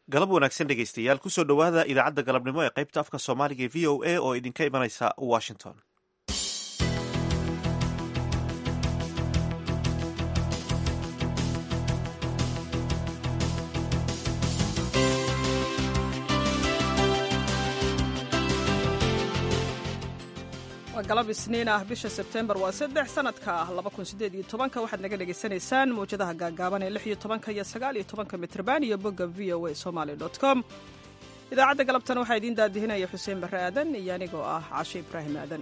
galab wanaagsan dhegaystayaal kusoo dhowaada idaacadda galabnimo ee qaybta afka soomaaliga ee v o a oo idinka imanaysa washington waa galab isniin ah bisha sebtembar waa saddex sanadka ah labakunsideedyotobanka waxaad naga dhagaysanaysaan mawjadaha gaagaaban ee lix iyo tobanka iyo sagaal iyo tobanka mitrban iyo bogga v o a somaly com idaacadda galabtan waxaa idiin daadihinaya xuseen barre aadan iyo anigoo ah cashe ibraahim aadan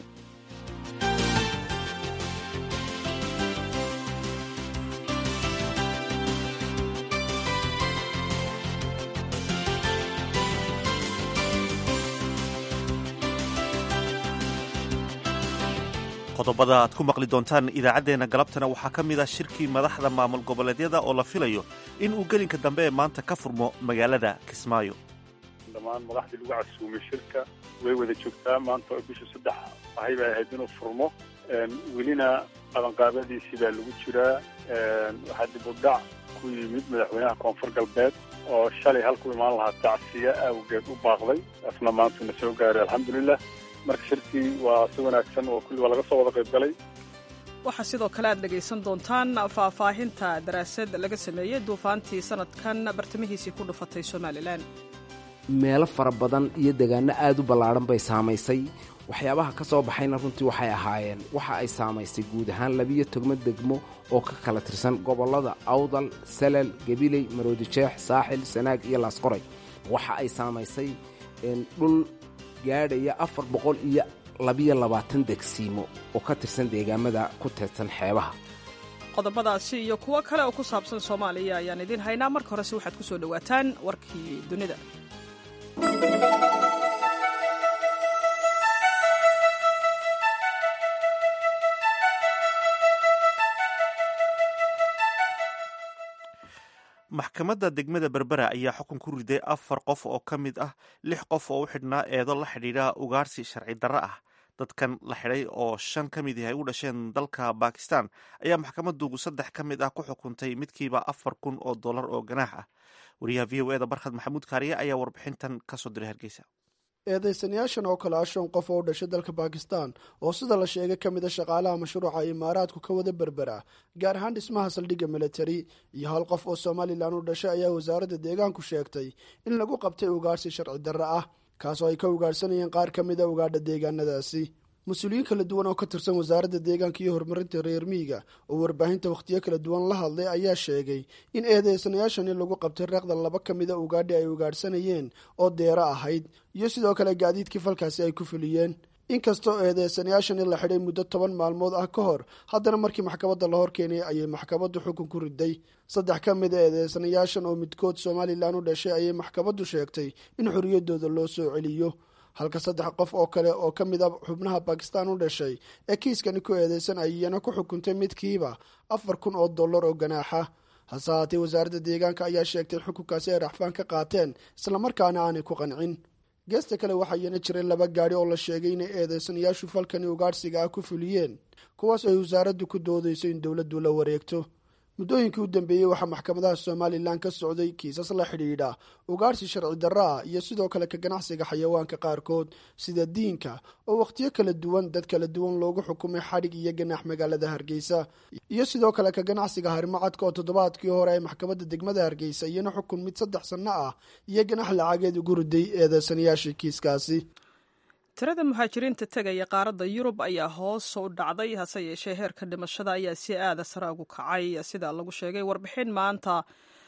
qodobada aad ku maqli doontaan idaacaddeenna galabtana waxaa ka mid ah shirkii madaxda maamul goboleedyada oo la filayo in uu gelinka dambe ee maanta ka furmo magaalada kismaayo dhammaan madaxdii lagu casuumay shirka way wada joogtaa maanta oo bisha saddex ahay bay ahayd inuu furmo welina qabanqaabadiisii baa lagu jiraa waxaa dib u dhac ku yimid madaxweynaha koonfur galbeed oo shalay halku imaan lahaa tacsiya awgeed u baaqday asna maantuna soo gaaray alxamdulilah marka shirkii waa si wanaagsan oo kulli waa laga soo wada qayb galay waxaa sidoo kale aad dhegaysan doontaan faahfaahinta daraasad laga sameeyey duufaantii sanadkan bartamihiisii ku dhufatay somalilan meelo fara badan iyo degaano aad u ballaadhan bay saamaysay waxyaabaha ka soo baxayna runtii waxay ahaayeen waxa ay saamaysay guud ahaan labiyo togmo degmo oo ka kala tirsan gobollada awdal salal gabiley maroodijeex saaxil sanaag iyo laasqoray waxa ay saamaysay dhul gaadhaya afar boqol iyo labiyo labaatan degsiimo oo ka tirsan deegaamada ku tirsan xeebaha qodobadaasi iyo kuwo kale oo ku saabsan soomaaliya ayaan idiin haynaa marka horese waxaad ku soo dhowaataan warkii dunida maxkamadda degmada berbera ayaa xukun ku riday afar qof oo ka mid ah lix qof oo u xidhnaa eedo la xidhiidha ugaarsi sharci darro ah dadkan la xidhay oo shan ka mid yahay u dhasheen dalka bakistan ayaa maxkamadugu saddex ka mid ah ku xukuntay midkiiba afar kun oo dollar oo ganaax ah wariyaha v o eda barkhad maxamuud kaariye ayaa warbixintan kasoo diray hargeysa eedaysanayaashan oo kale ah shan qof oo u dhashay dalka bakistan oo sida la sheegay ka mid a shaqaalaha mashruuca imaaraadku ka wada berbera gaar ahaan dhismaha saldhigga militari iyo hal qof oo somalilan u dhashay ayaa wasaaradda deegaanku sheegtay in lagu qabtay ugaarsi sharci darro ah kaasoo ay ka ugaarhsanayeen qaar ka mid a ugaadha deegaanadaasi mas-uuliyiin kala duwan oo ka tirsan wasaaradda deegaanka iyo horumarinta reer miyiga oo warbaahinta wakhtiyo kala duwan la hadlay ayaa sheegay in eedeysanayaashani lagu qabtay reeqda laba ka mid a ugaadhi ay ugaadhsanayeen oo deero ahayd iyo sidoo kale gaadiidkii falkaasi ay ku fuliyeen inkastoo eedeysanayaashani la xidhay muddo toban maalmood ah ka hor haddana markii maxkamadda la horkeenay ayay maxkamaddu xukun ku riday saddex ka mid a eedeysanayaashan oo midkood somalilan u dhashay ayay maxkamaddu sheegtay in xorriyaddooda loo soo celiyo halka saddex qof oo kale oo ka mid a xubnaha bakistan u dhashay ee kiiskani ku eedeysan ayana ku xukuntay midkiiba afar kun oo dollar oo ganaaxa hase haatee wasaaradda deegaanka ayaa sheegtay in xukunkaasi ay raxfaan ka qaateen islamarkaana aanay ku qancin geesta kale waxaa iyana jiray laba gaadhi oo la sheegay inay eedeysanayaashu falkani ugaadhsiga ah ku fuliyeen kuwaas ay wasaaraddu ku doodayso in dowladdu la wareegto muddooyinkii u dambeeyey waxaa maxkamadaha somalilan ka socday kiisas la xidhiidha ugaarsi sharci darro ah iyo sidoo kale ka ganacsiga xayawaanka qaarkood sida diinka oo wakhtiyo kala duwan dad kala duwan loogu xukumay xadhig iyo ganaax magaalada hargeysa iyo sidoo kale ka ganacsiga harimacadka oo toddobaadkii hore ay maxkamadda degmada hargeysa iyana xukun mid saddex sanno ah iyo ganax lacageed ugu riday eedeysanayaashii kiiskaasi tirada muhaajiriinta tegaya qaaradda yurub ayaa hoos u dhacday hase yeeshee heerka dhimashada ayaa si aada sare ugu kacay sida lagu sheegay warbixin maanta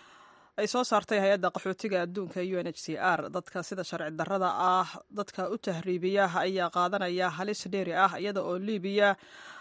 ay soo saartay hay-adda qaxootiga adduunka u n h c r dadka sida sharci darrada ah dadka u tahriibiya ayaa qaadanaya halis dheeri ah iyada oo libiya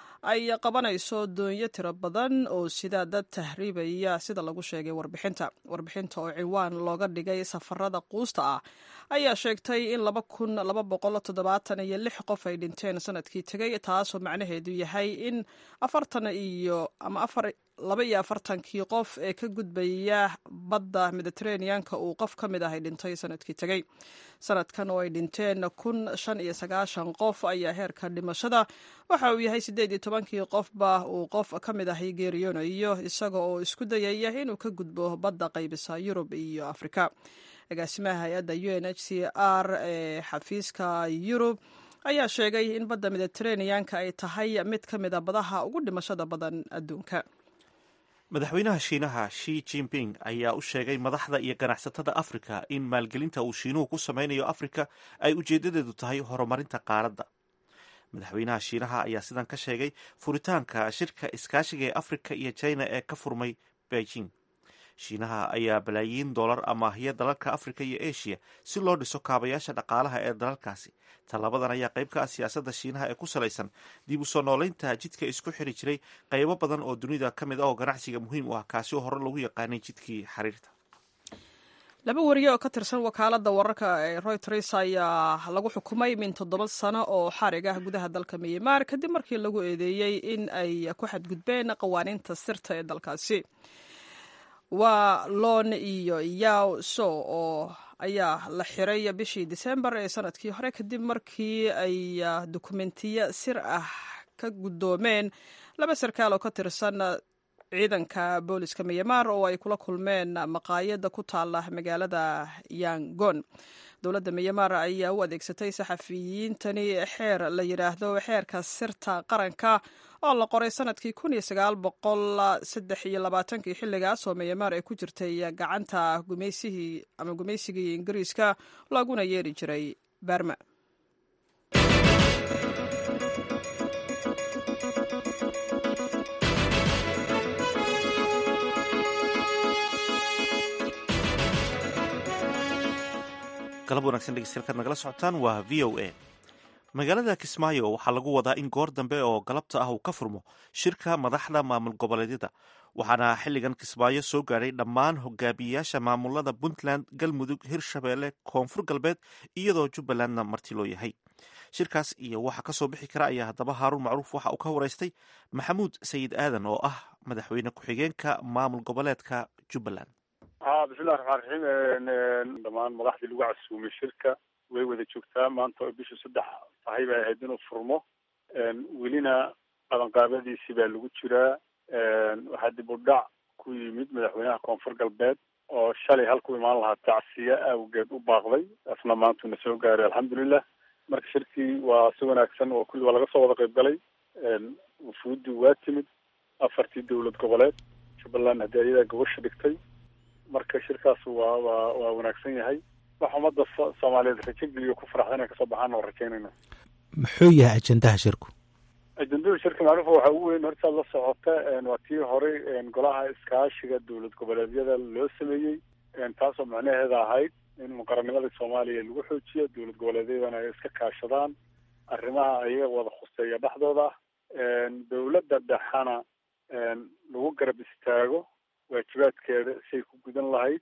ay qabanayso doonyo tiro badan oo sida dad tahriibaya sida lagu sheegay warbixinta warbixinta oo ciwaan looga dhigay safarada quusta ah ayaa sheegtay in laba kun laba boqol toddobaatan iyo lix qof ay dhinteen sanadkii tegay taasoo macnaheedu yahay in afartan iyo ama afar laba iyo afartankii qof ee ka gudbaya badda mediteraneanka uu qof ka mid ah ay dhintay sanadkii tegey sanadkan oo ay dhinteen kun shan iyo sagaashan qof ayaa heerka dhimashada waxa uu yahay siddeed iyo tobankii qofba uu qof ka mid ahay geeriyoonayo isaga oo isku dayaya inuu ka gudbo badda qaybisa yurub iyo afrika agaasimaha hay-adda u n h c r ee xafiiska yurub ayaa sheegay in badda mediteraneanka ay tahay mid ka mid a badaha ugu dhimashada badan adduunka madaxweynaha shiinaha shi jinping ayaa u sheegay madaxda iyo ganacsatada afrika in maalgelinta uu shiinuhu ku sameynayo afrika ay ujeedadeedu tahay horumarinta qaaradda madaxweynaha shiinaha ayaa sidan ka sheegay furitaanka shirka iskaashiga ee afrika iyo china ee ka furmay beijing shiinaha ayaa balaayiin dollar amaahiya dalalka afrika iyo asia si loo dhiso kaabayaasha dhaqaalaha ee dalalkaasi tallabadan ayaa qayb ka ah siyaasadda shiinaha ee ku salaysan dib u soo nooleynta jidka isku xiri jiray qaybo badan oo dunida ka mid ah oo ganacsiga muhiim u ah kaasi oo hore lagu yaqaanay jidkii xiriirta laba wariye oo ka tirsan wakaaladda wararka ee royters ayaa lagu xukumay min toddoba sano oo xarig ah gudaha dalka myanmar kadib markii lagu eedeeyey in ay ku xadgudbeen qawaaniinta sirta ee dalkaasi waa loon iyo yaw so oo ayaa la xiray bishii disembar ee sanadkii hore kadib markii ay dukumentiyo sir ah ka guddoomeen laba sarkaal oo ka tirsan ciidanka booliska myanmar oo ay kula kulmeen maqaayada ku taala magaalada yangon dowladda myanmar ayaa u adeegsatay saxafiyiintani xeer la yidhaahdo xeerka sirta qaranka oo la qoray sanadkii kun iyo sagaal boqol saddex iyo labaatankii xilligaas oo myanmar ay ku jirtay gacanta gumaysihii ama gumaysigii ingiriiska looguna yeeri jiray barma galab wanagsan dhegeystayaal nagala socotaan waa v o a magaalada kismaayo waxaa lagu wadaa in goor dambe oo galabta ah uu ka furmo shirka madaxda maamul goboleedyada waxaana xilligan kismaayo soo gaadhay dhammaan hogaamiyeyaasha maamulada puntland galmudug hirshabeelle koonfur galbeed iyadoo jubbalandna marti loo yahay shirkaas iyo waxa ka soo bixi kara ayaa haddaba haaruun macruuf waxa uu ka waraystay maxamuud sayid aadan oo ah madaxweyne ku-xigeenka maamul goboleedka jubbaland ha bismillahi raxmaan raxiim dhammaan madaxdii lagu casuumay shirka way wada joogtaa maanta oo bishii saddex tahay bay ahayd inuu furmo welina qabanqaabadiisii baa lagu jiraa waxaa dib u dhac ku yimid madaxweynaha koonfur galbeed oo shalay halku imaan lahaa tacsiye awgeed u baaqday asna maantuna soo gaaray alxamdulilah marka shirkii waa si wanaagsan oo kulli waa laga soo wada qayb galay wufuuddii waa timid afartii dowlad goboleed jubbaland haddii ayadaa gobasha dhigtay marka shirkaas waa waa waa wanaagsan yahay wax ummadda soomaaliyeed rajo geliyo ku faraxda inay kasoo baxaan oo rajaynayna muxuu yahay ajendaha shirku ajendada shirka macruufa waxaa ugu weyn hortaad la socota waa tii horey golaha iskaashiga dowlad goboleedyada loo sameeyey taasoo macnaheeda ahayd in muqaranimadii soomaaliya lagu xoojiyo dowlad goboleedyadana ay iska kaashadaan arrimaha ayaga wada khuseeya dhexdooda ah dowladda dhexana lagu garab istaago waajibaadkeeda siay ku gudan lahayd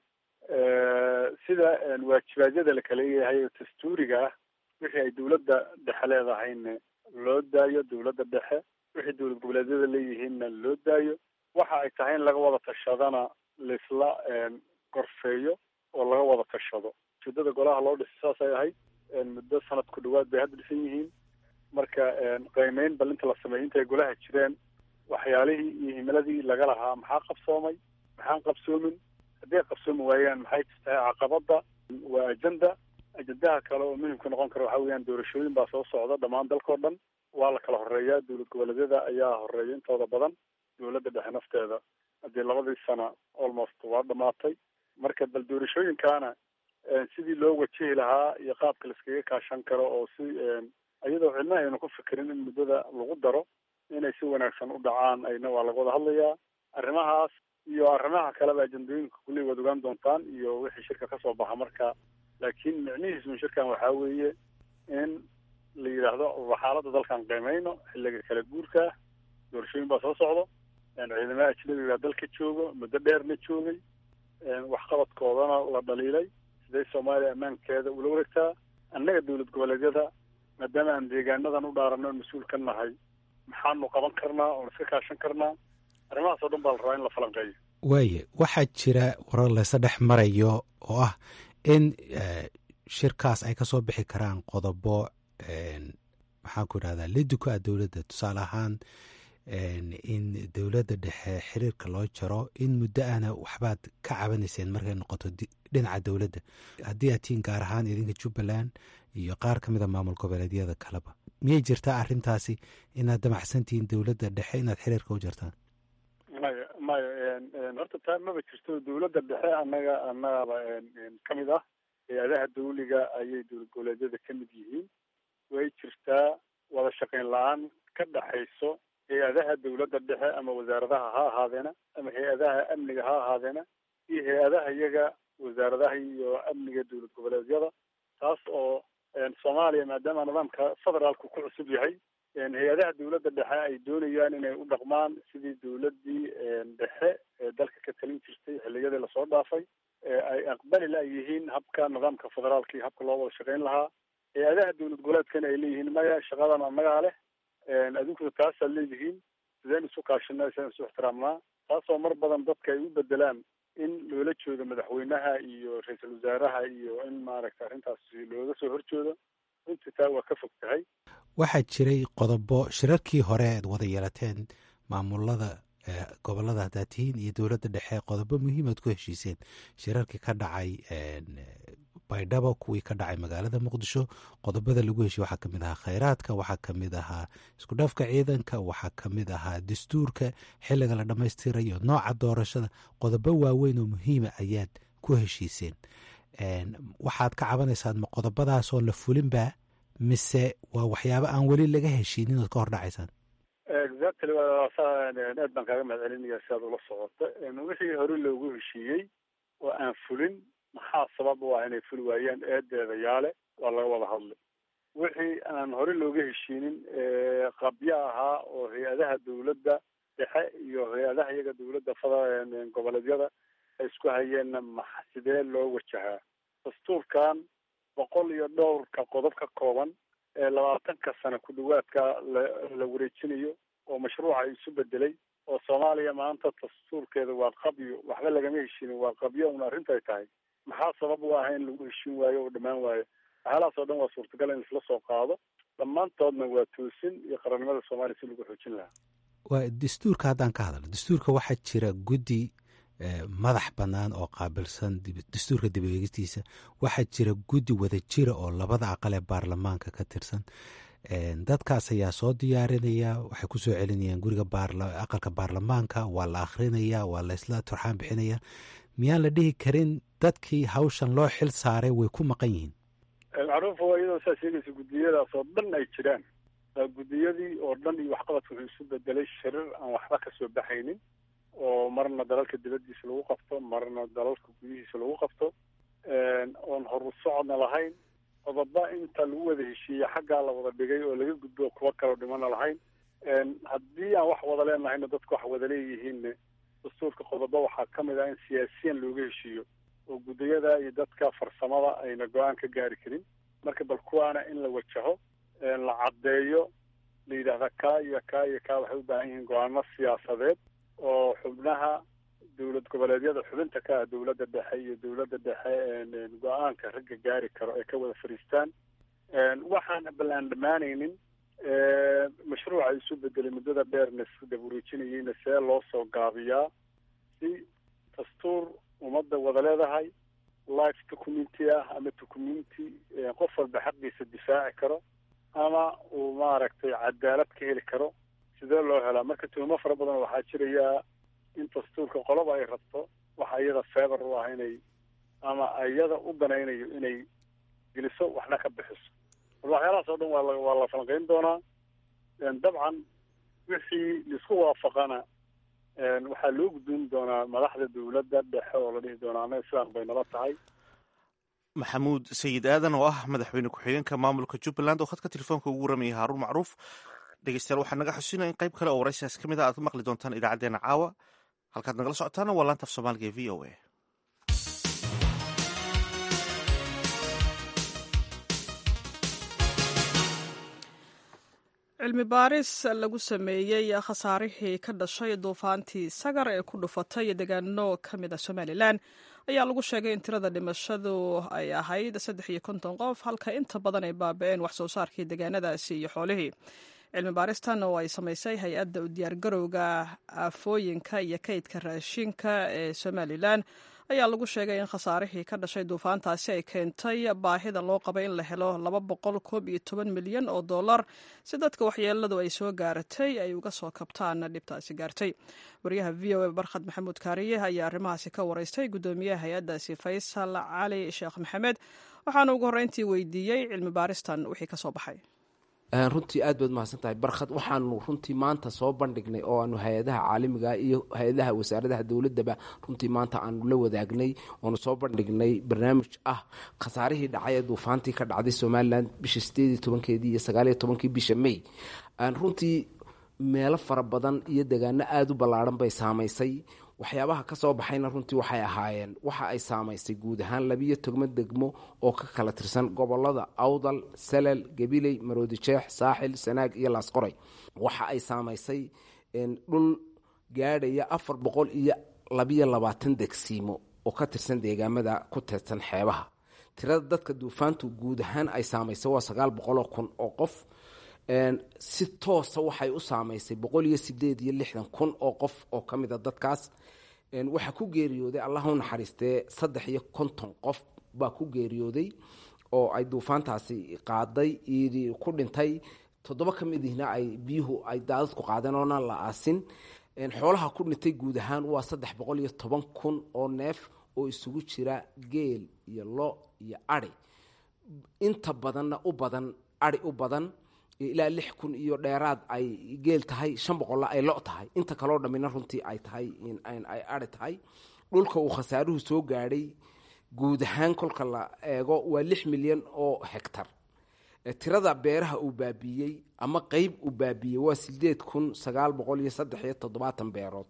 sida waajibaadyada la kala leeyahay oo dastuuriga ah wixii ay dowladda dhexe leedahayna loo daayo dowladda dhexe wixii dowlad goboleedyada leeyihiinna loo daayo waxa ay tahay in laga wada tashadana laisla gorfeeyo oo laga wada tashado ujeedada golaha loo dhisay saasay ahayd muddo sanad ku dhawaad bay hadda dhisan yihiin marka qiimeyn balinta la sameeyey intay golaha jireen waxyaalihii iyo himiladii laga lahaa maxaa qabsoomay maxaan qabsoomin hadday qabsoomi waayaan maxay tahay caqabada waa ajenda ajendaha kale oo muhimka noqon kara waxa weeyaan doorashooyin baa soo socda dhammaan dalkao dhan waa la kala horeeyaa dowlad goboleedyada ayaa horeeya intooda badan dowladda dhexe nafteeda haddii labadii sana almost waa dhamaatay marka bal doorashooyinkaana sidii loo wajihi lahaa iyo qaabka laiskaga kaashan karo oo si iyadoo cidna aynu ku fikirin in muddada lagu daro inay si wanaagsan u dhacaan ayna waa laga wada hadlayaa arrimahaas iyo arrimaha kaleba ajendooyinka kulley waad ogaan doontaan iyo wixii shirka kasoo baxa marka laakiin micnihiisu shirkan waxaa weeye in la yidhaahdo xaaladda dalkan qiimeyno xilliga kala guurka doorashooyin baa soo socdo ciidamada ajnabiga dalka joogo muddo dheerna joogay waxqabadkoodana la dhaliilay siday soomaaliya ammaankeeda ula wareegtaa annaga dowlad goboleedyada maadaama aan deegaanadan u dhaarano mas-uul ka nahay maxaanu qaban karnaa oon iska kaashan karnaa arrimahaas oo dhan baa la rabaa in la falanqeeyo waaye waxaa jira warar laysa dhex marayo oo ah in shirkaas ay kasoo bixi karaan qodobo maxaan ku idhahdaa liduka ah dowladda tusaale ahaan in dowladda dhexe xiriirka loo jaro in muddo ana waxbaad ka cabanayseen markay noqoto dhinaca dowladda haddii aad tihiin gaar ahaan idinka jubbaland iyo qaar ka mida maamul goboleedyada kaleba miyay jirtaa arrintaasi inaad damacsantihiin dowladda dhexe inaad xiriirka u jartaan maya maya horta taa maba jirto dowladda dhexe annaga annagaba ka mid ah hay-adaha dawliga ayay dowlad goboleedyada ka mid yihiin way jirtaa wada shaqayn la-aan ka dhaxayso hay-adaha dowladda dhexe ama wasaaradaha ha ahaadeena ama hay-adaha amniga ha ahaadeena iyo hay-adaha iyaga wasaaradaha iyo amniga dowlad goboleedyada taas oo soomaaliya maadaama nidaamka federaalku ku cusub yahay hay-adaha dowladda dhexe ay doonayaan inay u dhaqmaan sidii dowladdii dhexe ee dalka ka talin jirtay xilliyadii lasoo dhaafay ay aqbali la yihiin habka nidaamka federaalka iyo habka loo wada shaqayn lahaa hay-adaha dowlad goboleedkana ay leeyihiin maya shaqadan annagaa leh adinkuna taasaad leedihiin sideen isu kaashanaa sideen isu ixtiraamnaa taasoo mar badan dadka ay u bedelaan in loola jeedo madaxweynaha iyo ra-iisul wasaaraha iyo in maaragta arrintaas looga soo horjeedo runtii taa waa ka fog tahay waxaa jiray qodobo shirarkii hore aad wada yeelateen maamulada gobolada haddaad tihiin iyo dowladda dhexe qodobo muhiimaad ku heshiiseen shirarkii ka dhacay baydhabo kuwii ka dhacay magaalada muqdisho qodobada lagu heshiye waxaa kamid ahaa khayraadka waxaa kamid ahaa isku dhafka ciidanka waxaa kamid ahaa dastuurka xilliga la dhammaystirayo nooca doorashada qodobo waaweyn oo muhiima ayaad ku heshiiseen waxaad ka cabanaysaan ma qodobadaasoo la fulinba mise waa waxyaabo aan weli laga heshiinin ood ka hor dhacaysaan exactly aad baan kaaga mahad celinaya si aad ula socoto wixii hore loogu heshiiyey oo aan fulin maxaa sabab u ah inay fuli waayeen eedeeda yaale waa laga wada hadlay wixii aan hore looga heshiinin qabyo ahaa oo hay-adaha dowladda dhexe iyo hay-adaha iyaga dowladda fada goboleedyada ay isku hayeenna ma sidee loo wajahaa dastuurkan boqol iyo dhowrka qodob ka kooban ee labaatanka sano ku dhawaadka la la wareejinayo oo mashruuca isu bedelay oo soomaaliya maanta dastuurkeeda waa qabyo waxba lagama heshiinin waa qabyo un arrintay tahay maxaa sabab u ah in lagu heshiin waayo oo dhammaan waayo waxyaalahaas oo dhan waa suurtagal in isla soo qaado dhammaantoodna waa toosin iyo qarannimada soomaaliya si lagu xoojin lahaa waa dastuurka haddaan ka hadalno dastuurka waxaa jira guddi madax bannaan oo qaabilsan dastuurka dib eegistiisa waxaa jira guddi wada jira oo labada aqal ee baarlamaanka ka tirsan dadkaas ayaa soo diyaarinaya waxay ku soo celinayaan guriga aqalka baarlamaanka waa la akhrinayaa waa la isla turxaan bixinaya miyaan la dhihi karin dadkii hawshan loo xil saaray way ku maqan yihiin macruufa waa iyadoo saa sheegaysa guddiyadaas oo dhan ay jiraan guddiyadii oo dhan iyo waxqabadka wuxuu isu bedelay shirir aan waxba kasoo baxaynin oo marna dalalka dibaddiisa lagu qabto marna dalalka gudihiisa lagu qabto oon horu socodna lahayn qodoba inta lagu wada heshiiyey xaggaa la wada dhigay oo laga gudbo kuwa kaloo dhimana lahayn haddii aan wax wada leenahayna dadku wax wada leeyihiinne dastuurka qodobo waxaa ka mid ah in siyaasiyan looga heshiiyo oo guddiyada iyo dadka farsamada ayna go-aan ka gaari karin marka bal kuwaana in la wajaho la caddeeyo la yidhaahda kaa iyo kaa iyo kaa waxay u baahan yihiin go-aano siyaasadeed oo xubnaha dowlad goboleedyada xubinta ka ah dowladda dhexe iyo dowladda dhexe go-aanka ragga gaari karo ay ka wada fadhiistaan waxaan bal aan dhammaanaynin mashruuca isu bedelay muddada dheerna dab wareejinayeyna see loo soo gaabiyaa si dastuur ummadda wada leedahay life documenti ah ama documenti qof walba xaqiisa difaaci karo ama uu maaragtay cadaalad ka heli karo sidee loo helaa marka tuhmo fara badan waxaa jirayaa in dastuurka qoloba ay rabto waxa iyada feebar u ah inay ama iyada u danaynayo inay geliso waxna ka bixiso bal waxyaalahaas oo dhan waa la waa la falanqeyn doonaa dabcan wixii laisku waafaqana waxaa loo gudbin doonaa madaxda dowladda dhexe oo la dhihi doonaa annaga sidaan bay nala tahay maxamuud sayid aadan oo ah madaxweyne ku-xigeenka maamulka jubbaland oo khadka telefoonka ugu waramayay haaruun macruuf dhegeystayaal waxaa naga xusinaya in qayb kale oo waraysigaas ka mid a aad ka maqli doontaan idaacaddeenna caawa halkaad nagala socotaana waa laanta af soomaaliga ee v o a cilmi baaris lagu sameeyey khasaarihii ka dhashay duufaantii sagar ee ku dhufatay deegaano ka mid a somalilan ayaa lagu sheegay in tirada dhimashadu ay ahayd saddex iyo konton qof halka inta badan ay baaba-een wax soo saarkii deegaanadaasi iyo xoolihii cilmi baaristan oo ay samaysay hay-adda u diyaargarowga aafooyinka iyo kaydka raashinka ee somalilan ayaa lagu sheegay in khasaarihii ka dhashay duufaantaasi ay keentay baahida loo qabay in la helo laba boqol koob iyo toban milyan oo dollar si dadka waxyeeladu ay soo gaaratay ay uga soo kabtaan dhibtaasi gaartay wariyaha v o a barkhad maxamuud kaariye ayaa arrimahaasi ka wareystay guddoomiyaha hay-addaasi faysal cali sheekh maxamed waxaana ugu horreyntii weydiiyey cilmi baaristan wixii ka soo baxay runtii aad baad mahadsan tahay barkhad waxaanu runtii maanta soo bandhignay oo aanu hay-adaha caalamiga iyo hay-adaha wasaaradaha dowladaba runtii maanta aanu la wadaagnay oonu soo bandhignay barnaamij ah khasaarihii dhacay ee duufaantii ka dhacday somalilan bisha sideediy tobankeedii iyo sagaaliyo tobankii bisha may runtii meelo fara badan iyo degaano aada u ballaarhan bay saamaysay waxyaabaha ka soo baxayna runtii waxay ahaayeen waxa ay saamaysay guud ahaan labiyo togmo degmo oo ka kala tirsan gobolada awdal salal gabiley maroodijeex saaxil sanaag iyo laasqoray waxa ay saamaysay dhul gaadhaya afar boqol iyo labiyo labaatan degsiimo oo ka tirsan deegaamada ku teedsan xeebaha tirada dadka duufaantu guud ahaan ay saamaysay waa sagaal boqoloo kun oo qof si toosa waxay u saamaysay boqol iyo sideed iyo lixdan kun oo qof oo ka mida dadkaas waxaa ku geeriyooday allah u naxariistee saddex iyo konton qof baa ku geeriyooday oo ay duufaantaasi qaaday ku dhintay toddoba ka midihna ay biyuhu ay daadadku qaadeen oona la aasin xoolaha ku dhintay guud ahaan waa saddex boqol iyo toban kun oo neef oo isugu jira geel iyo lo iyo ari inta badanna u badan ari u badan ilaa lix kun iyo dheeraad ay geel tahay shan boqolla ay lo tahay inta kaloo dhammina runtii ay tahay ay ari tahay dhulka uu khasaaruhu soo gaadhay guud ahaan kolka la eego waa lix milyan oo hegtar tirada beeraha uu baabiiyey ama qeyb uu baabiiyey waa sideed kun sagaal boqol iyo saddex iyo toddobaatan beerood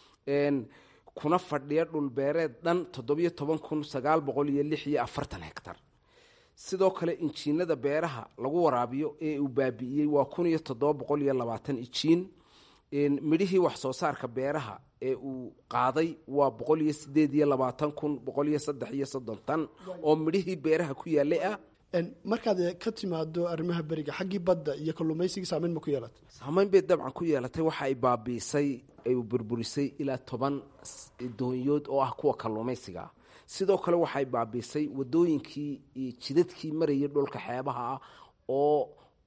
kuna fadhiya dhulbeereed dhan toddobiyo toban kun sagaal boqol iyo lix iyo afartan hegtar sidoo kale injiinada beeraha lagu waraabiyo ee uu baabi'iyey waa kun iyo toddoba boqol iyo labaatan ijiin midhihii wax soo saarka beeraha ee uu qaaday waa boqol iyo sideed iyo labaatan kun boqol iyo saddex iyo soddon tan oo midhihii beeraha ku yaalay ah markaad ka timaado arrimaha beriga xaggii badda iyo kalluumaysigii saameyn ma ku yeelatay saameyn bay dabcan ku yeelatay waxa ay baabiisay ay burburisay ilaa toban doonyood oo ah kuwa kalluumaysiga sidoo kale waxay baabiisay wadooyinkii iyo jidadkii marayay dhulka xeebaha ah oo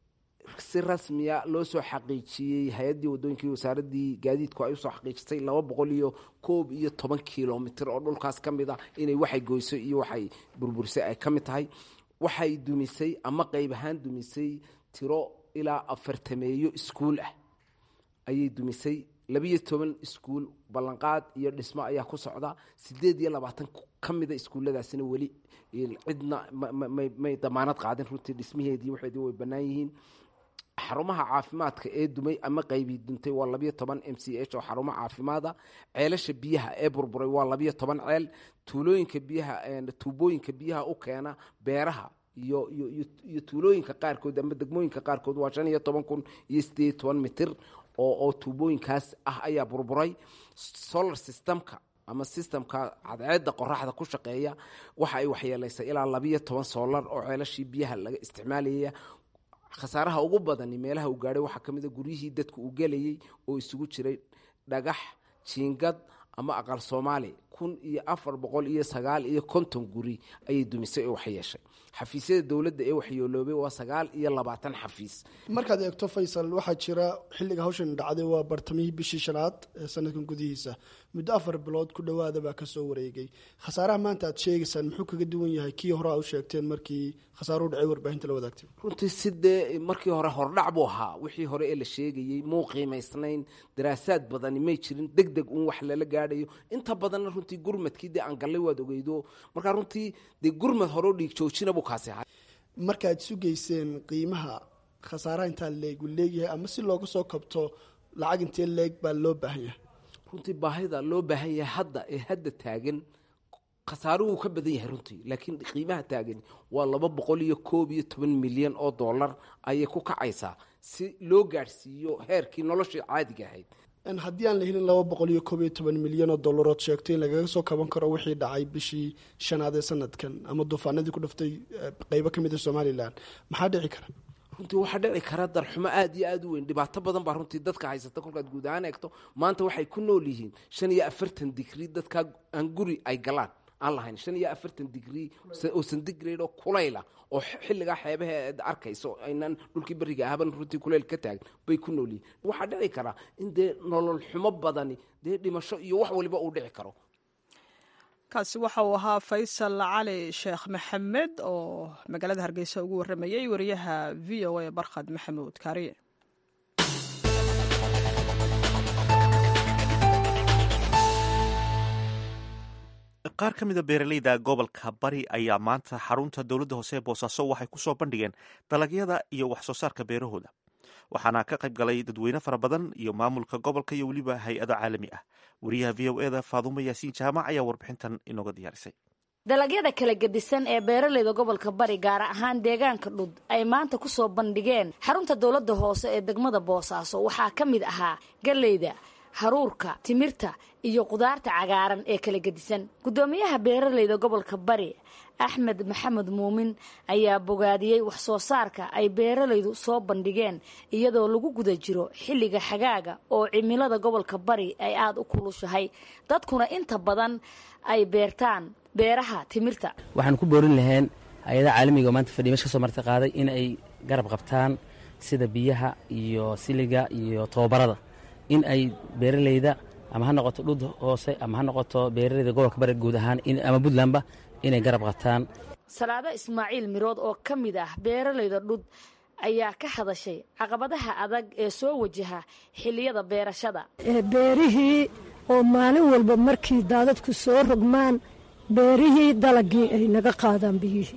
si rasmiya loo soo xaqiijiyey hay-addii wadooyinkii wasaaradii gaadiidku ay usoo xaqiijisay laba boqol iyo koob iyo toban kilomitr oo dhulkaas ka mid ah inay waxay goyso iyo waxay burburisay ay ka mid tahay waxay dumisay ama qeyb ahaan dumisay tiro ilaa afartameeyo iskuul ah ayay dumisay labiyo toban iskuul ballanqaad iyo dhismo ayaa ku socda sideed iyo labaatan ka mida iskuulladaasina weli cidna may damaanad qaadin runtii dhismaheedii waxeedii way bannaan yihiin xarumaha caafimaadka ee dumay ama qeybii duntay waa labiyo toban m c h oo xarumo caafimaada ceelasha biyaha ee burburay waa labiyo toban ceel tuulooyinka biyaha tuubooyinka biyaha u keena beeraha iyo iyo tuulooyinka qaarkood ama degmooyinka qaarkood waa shan iyo toban kun iyo sideed iyo toban mitir oo oo tuubooyinkaas ah ayaa burburay solar systemka ama systemka cadceedda qoraxda ku shaqeeya waxa ay waxyeelaysay ilaa labiyo toban solar oo ceelashii biyaha laga isticmaalaya khasaaraha ugu badani meelaha uu gaadhay waxaa ka mid a guryihii dadku uu gelayay oo isugu jiray dhagax jiingad ama aqal soomaali kun iyo afar boqol iyo sagaal iyo konton guri ayay dumisay oo waxyeeshay xafiisyada dowladda ee waxyeeloobay waa sagaal iyo labaatan xafiis markaad eegto faysal waxaa jira xilliga hawshan dhacday waa bartamihii bishii shanaad ee sanadkan gudihiisa muddo afar bilood ku dhowaada baa kasoo wareegay khasaaraha maanta aad sheegaysaan muxuu kaga duwan yahay kii hore a u sheegteen markii khasaaruhu dhacay warbaahinta la wadaagtay runtii sidee markii hore hordhac buu ahaa wixii hore ee la sheegayey muu qiimaysnayn daraasaad badani may jirin deg deg un wax lala gaadhayo inta badanna runtii gurmadkii dee aan gallay waad ogeydo markaa runtii dee gurmad horeo dhiig joojina buu kaasi ahaa markaad sugayseen qiimaha khasaaraha intaa leeg uu leegyahay ama si looga soo kabto lacag intee leeg baa loo baahan yahay runtii baahida loo baahan yahay hadda ee hadda taagan khasaaruhu wuu ka badan yahay runtii laakiin qiimaha taagan waa laba boqol iyo koob iyo toban milyan oo dollar ayay ku kacaysaa si loo gaadhsiiyo heerkii noloshii caadiga ahayd haddii aan la helin laba boqol iyo koob iyo toban milyan oo dollarood sheegto in lagaga soo kaban karo wixii dhacay bishii shanaad ee sanadkan ama duufaanadii ku dhaftay qeybo ka mid a somalilan maxaa dhici kara runtii waxaa dhici kara darxumo aad iyo aad u weyn dhibaato badan baa runtii dadka haysata kolkaad guud ahaan eegto maanta waxay ku nool yihiin shan iyo afartan digrii dadkaa aan guri ay galaan aan lahayn shan iyo afartan digrii oo sandigrade oo kulayla oo xilligaa xeebaha aad arkayso aynaan dhulkii beriga ahaban runtii kulayl ka taagan bay ku nool yihiin waxaa dhici karaa in dee nolol xumo badani dee dhimasho iyo wax waliba uu dhici karo kaasi waxa uu ahaa faysal cali sheekh maxamed oo magaalada hargeysa ugu warramayey wariyaha v o a barkhad maxamuud kaariye qaar ka mida beeraleyda gobolka bari ayaa maanta xarunta dowladda hoose ee boosaaso waxay ku soo bandhigeen dalagyada iyo wax soo saarka beerahooda waxaana ka qayb galay dadweyne fara badan iyo maamulka gobolka iyo weliba hay-ado caalami ah wariyaha v o eda faadumo yaasiin jaamac ayaa warbixintan inooga diyaarisay dalagyada kala gedisan ee beeraleyda gobolka bari gaar ahaan deegaanka dhud ay maanta ku soo bandhigeen xarunta dowladda hoose ee degmada boosaaso waxaa ka mid ahaa galleyda haruurka timirta iyo qudaarta cagaaran ee kala gedisan guddoomiyaha beeraleyda gobolka bari axmed maxamed muumin ayaa bogaadiyey wax soo saarka ay beeralaydu soo bandhigeen iyadoo lagu guda jiro xilliga xagaaga oo cimilada gobolka bari ay aada u kulushahay dadkuna inta badan ay beertaan beeraha timirta waxaan ku boorin lahayn hay-adaha caalamiga oo maanta fadhiya mesh ka soo marti qaaday in ay garab qabtaan sida biyaha iyo siliga iyo tobabarada in ay beeralayda ama ha noqoto dhud hoose ama ha noqoto beeralayda gobolka bari guud ahaan ama puntlandba inay garab qabtaan salaado ismaaciil mirood oo ka mid ah beeralayda dhud ayaa ka hadashay caqabadaha adag ee soo wajaha xilliyada beerashada beerihii oo maalin walba markii daadadku soo rogmaan beerihii dalagii ay naga qaadaan biyihii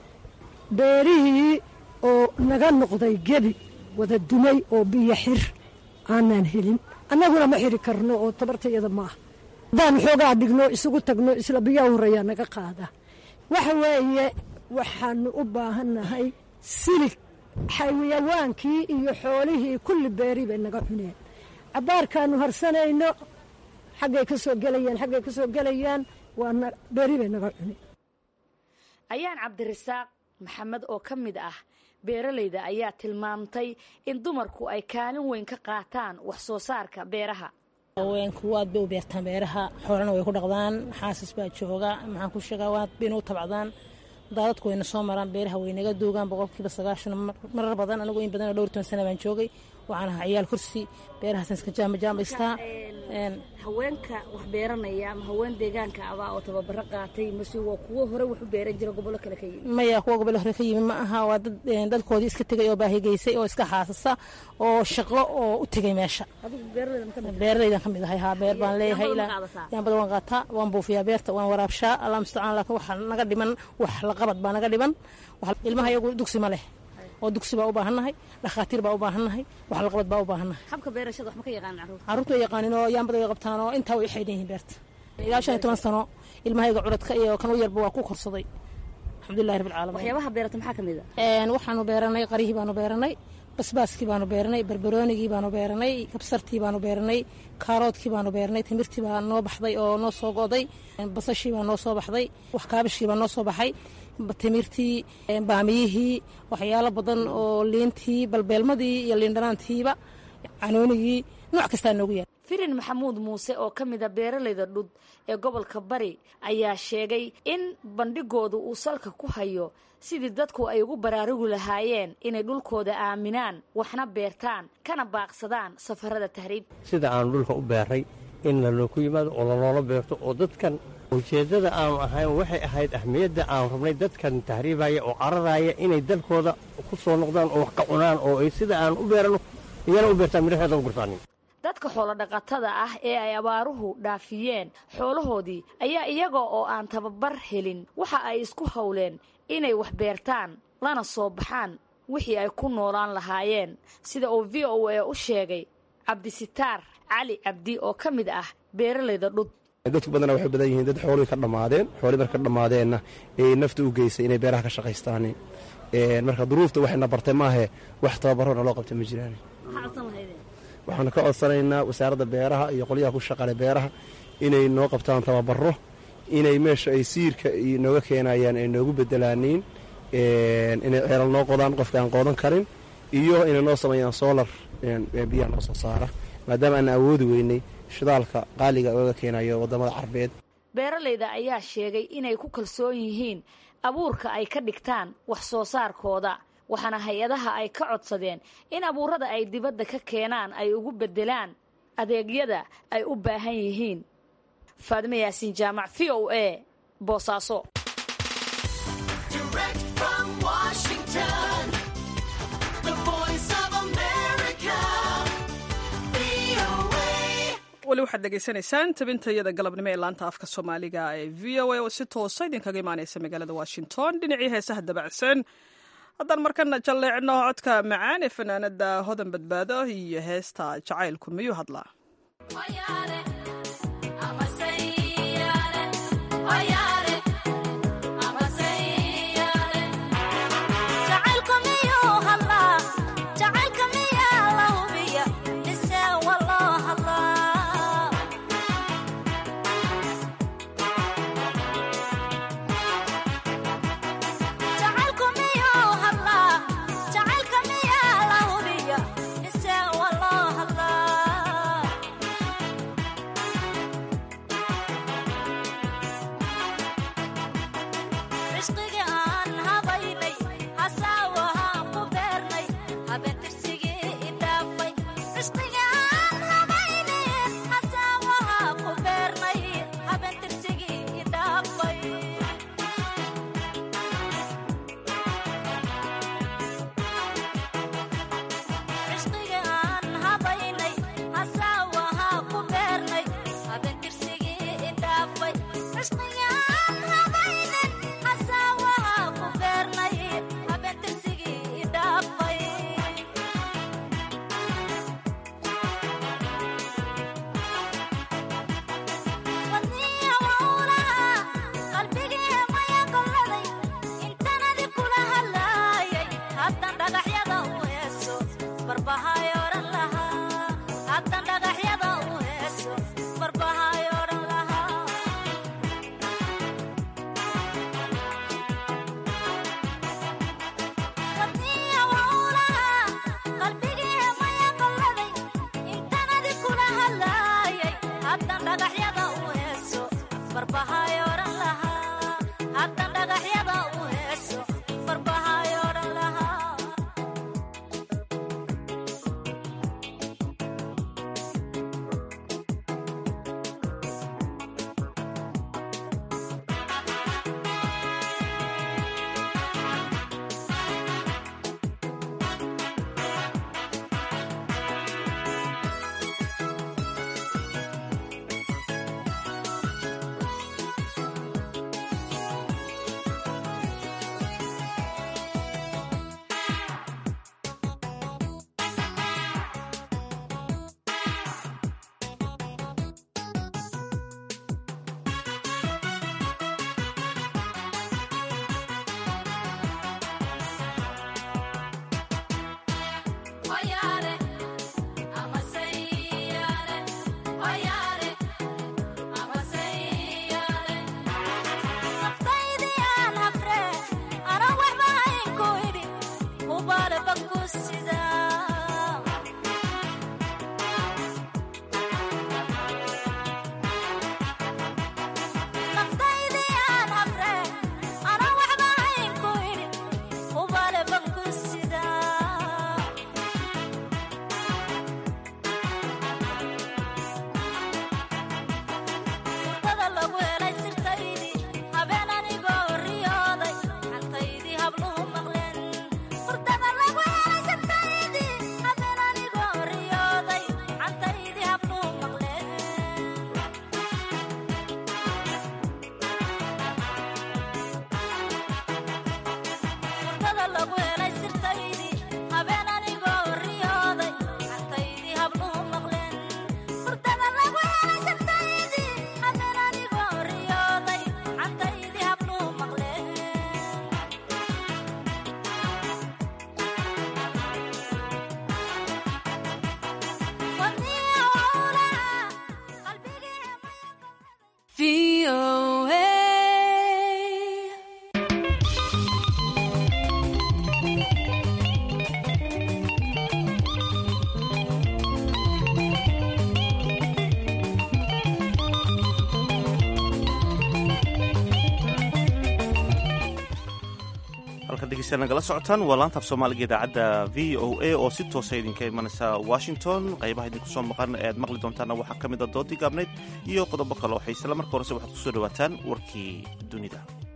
beerihii oo naga noqday gebi wada dumay oo biyo xir aanaan helin annaguna ma xiri karno oo tabartayada maaha haddaan xoogaa dhigno isugu tagno isla biyaa horreeyaa naga qaada waxa weeye waxaanu u baahannahay silig xayawaankii iyo xoolihii kulli beeri bay naga cuneen cabbaarkaanu harsanayno xaggay ka soo gelayaan xaggay ka soo gelayaan waa beeri bay naga cuneen ayaan cabdirasaaq maxamed oo ka mid ah beeralayda ayaa tilmaamtay in dumarku ay kaalin weyn ka qaataan wax soo saarka beeraha haweenku waad bay u beertaan beeraha xoolana way ku dhaqdaan xaasis baa jooga maxaan ku sheegaa waad bayna u tabcdaan daadadku wayna soo maraan beeraha waynaga duugaan boqolkiiba sagaashan marar badan anigu in badan dhowr toban sana baan joogay waxaan ahaa ciyaal kursi beerahaasaan iska jaamajaamaystaa haweenka wax beeranaya ama haween deegaanka abaa oo tababaro qaatay mase waa kuwo hore wax u beeran jira gobollo kale ka yimi maya kuwa gobollo hore ka yimi ma aha waa dad dadkoodii iska tegay oo baahigeysay oo iska xaasasa oo shaqo oo u tegay meesha beeralaydan ka mid ahay haa beer baan leeyahay yaanbada waan qaataa waan buufiyaa beerta waan waraabshaa allah mustacaan laakiin waxa naga dhiman wax la qabad baa naga dhiman ilmaha iyagu dugsi ma leh oo dugsi baa u baahannahay dhakhaatiir baa u baahannahay wax laqabad baa u baahannahay habka beerashada wax ma ka yaqaan carruurta carruurta way yaqaanin oo yaanbada way qabtaan oo intaa way xaydhan yihiin beerta ilaa shan iyo toban sano ilmahayga curadka iyo kan u yarba waa ku korsaday alxamdulillahi rabbil caalamiin waxyaabaha beerata maxaa ka mid a waxaanu beeranay qarihii baanu beeranay basbaaskii baanu beeranay barbaroonigii baanu beeranay kabsartii baanu beeranay kaaroodkii baanu beeranay timirtii baa noo baxday oo noo soo go'day basashii baa noo soo baxday wax kaabishkii baa noo soo baxay timirtii baamiyihii waxyaalo badan oo liintii balbeelmadii iyo liindhanaantiiba canoonigii nooc kastaa noogu yaal firin maxamuud muuse oo ka mid a beeralayda dhud ee gobolka bari ayaa sheegay in bandhigoodu uu salka ku hayo sidii dadku ay ugu baraarugi lahaayeen inay dhulkooda aaminaan waxna beertaan kana baaqsadaan safarada tahriib sida aanu dhulka u beeray in lalooku yimaado oo laloola beerto oo dadkan ujeeddada aanu ahayn waxay ahayd ahmiyadda aanu rabnay dadkan tahriibaya oo cararaya inay dalkooda ku soo noqdaan oo wax ka cunaan oo ay sida aan u beerano iyana u beertaan midhaxeeda u gursaanin dadka xoolodhaqatada ah ee ay abaaruhu dhaafiyeen xoolahoodii ayaa iyaga oo aan tababar helin waxa ay isku howleen inay wax beertaan lana soo baxaan wixii ay ku noolaan lahaayeen sida uu v o a u sheegay cabdisitaar cali cabdi oo ka mid ah beeralayda dhud dadku badana waxay badan yihiin dad xoolihii ka dhammaadeen xoolihii marka ka dhammaadeenna ee nafta u geysay inay beeraha ka shaqaystaan marka duruufta waxayna bartay maahe wax tababarona loo qabtay ma jiraan waxaanu ka codsanaynaa wasaaradda beeraha iyo qolyaha ku shaqale beeraha inay noo qabtaan tababaro inay meesha ay siirka nooga keenayaan ay noogu bedelaaniin inay ceelal noo qodaan qofka aan qoodan karin iyo inay noo sameeyaan solar biyaha noo soo saara maadaama aan awoodi weynay shidaalka qaaliga oga keenayo waddamada carbeed beeralayda ayaa sheegay inay ku kalsoon yihiin abuurka ay ka dhigtaan wax soo saarkooda waxaana hay-adaha ay ka codsadeen in abuurada ay dibadda ka keenaan ay ugu beddelaan adeegyada ay u baahan yihiin faadime yaasiin jaamac v o a boosaaso weli waxaad dhegaysanaysaan tabintayada galabnimo ee laanta afka soomaaliga ee v o a oo si toosa idinkaga imaanaysa magaalada washington dhinacii heesaha dabacsan haddaan markana jalleecno codka macaan ee fanaanada hodan badbaado iyo heesta jacaylku miyuu hadlaa Yeah. halka dhegeystayaal nagala socotaan waa laanta af soomaaliga idaacadda v o a oo si toosa idinka imanaysa washington qaybaha idinku soo maqan ee aad maqli doontaana waxaa ka mid a doodii gaabnayd iyo qodobo kale oo xiisela marka horese waxaad kusoo dhawaataan warkii dunida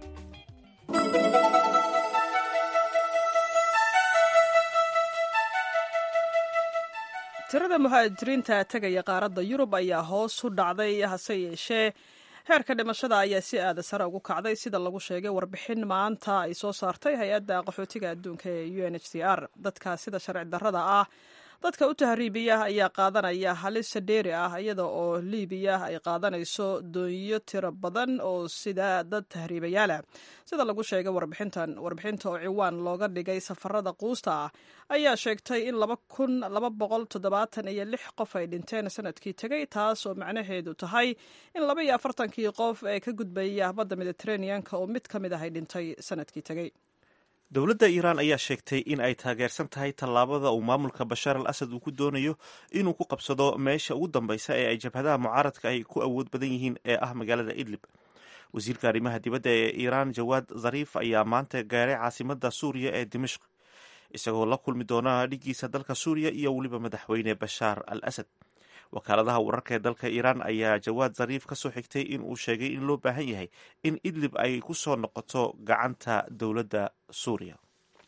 tirada muhaajiriinta tegaya qaaradda yurub ayaa hoos u dhacday hase yeeshee heerka dhimashada ayaa si aada sare ugu kacday sida lagu sheegay warbixin maanta ay soo saartay hay-adda qaxootiga adduunka ee u n h c r dadka sida sharci darrada ah dadka u tahriibiya ayaa qaadanaya halis dheeri ah iyada oo liibiya ay qaadanayso doonyo tiro badan oo sida dad tahriibayaalah sida lagu sheegay warbixintan warbixinta oo ciwaan looga dhigay safarada quusta ah ayaa sheegtay in laba kun laba boqol toddobaatan iyo lix qof ay dhinteen sanadkii tegay taas oo macnaheedu tahay in laba iyo afartankii qof ee ka gudbaya badda mediteraneanka oo mid ka mid ah ay dhintay sanadkii tegey dowladda iiraan ayaa sheegtay in ay taageersan tahay tallaabada uu maamulka bashaar al asad uu ku doonayo inuu ku qabsado meesha ugu dambeysa ee ay jabhadaha mucaaradka ay ku awood badan yihiin ee ah magaalada idlib wasiirka arrimaha dibadda ee iiraan jawaad zariif ayaa maanta gaaray caasimada suuriya ee dimashq isagoo la kulmi doona dhiggiisa dalka suuriya iyo weliba madaxweyne bashaar al asad wakaaladaha wararka ee dalka iiraan ayaa jawaad zariif ka soo xigtay in uu sheegay in loo baahan yahay in idlib ay ku soo noqoto gacanta dowladda suuriya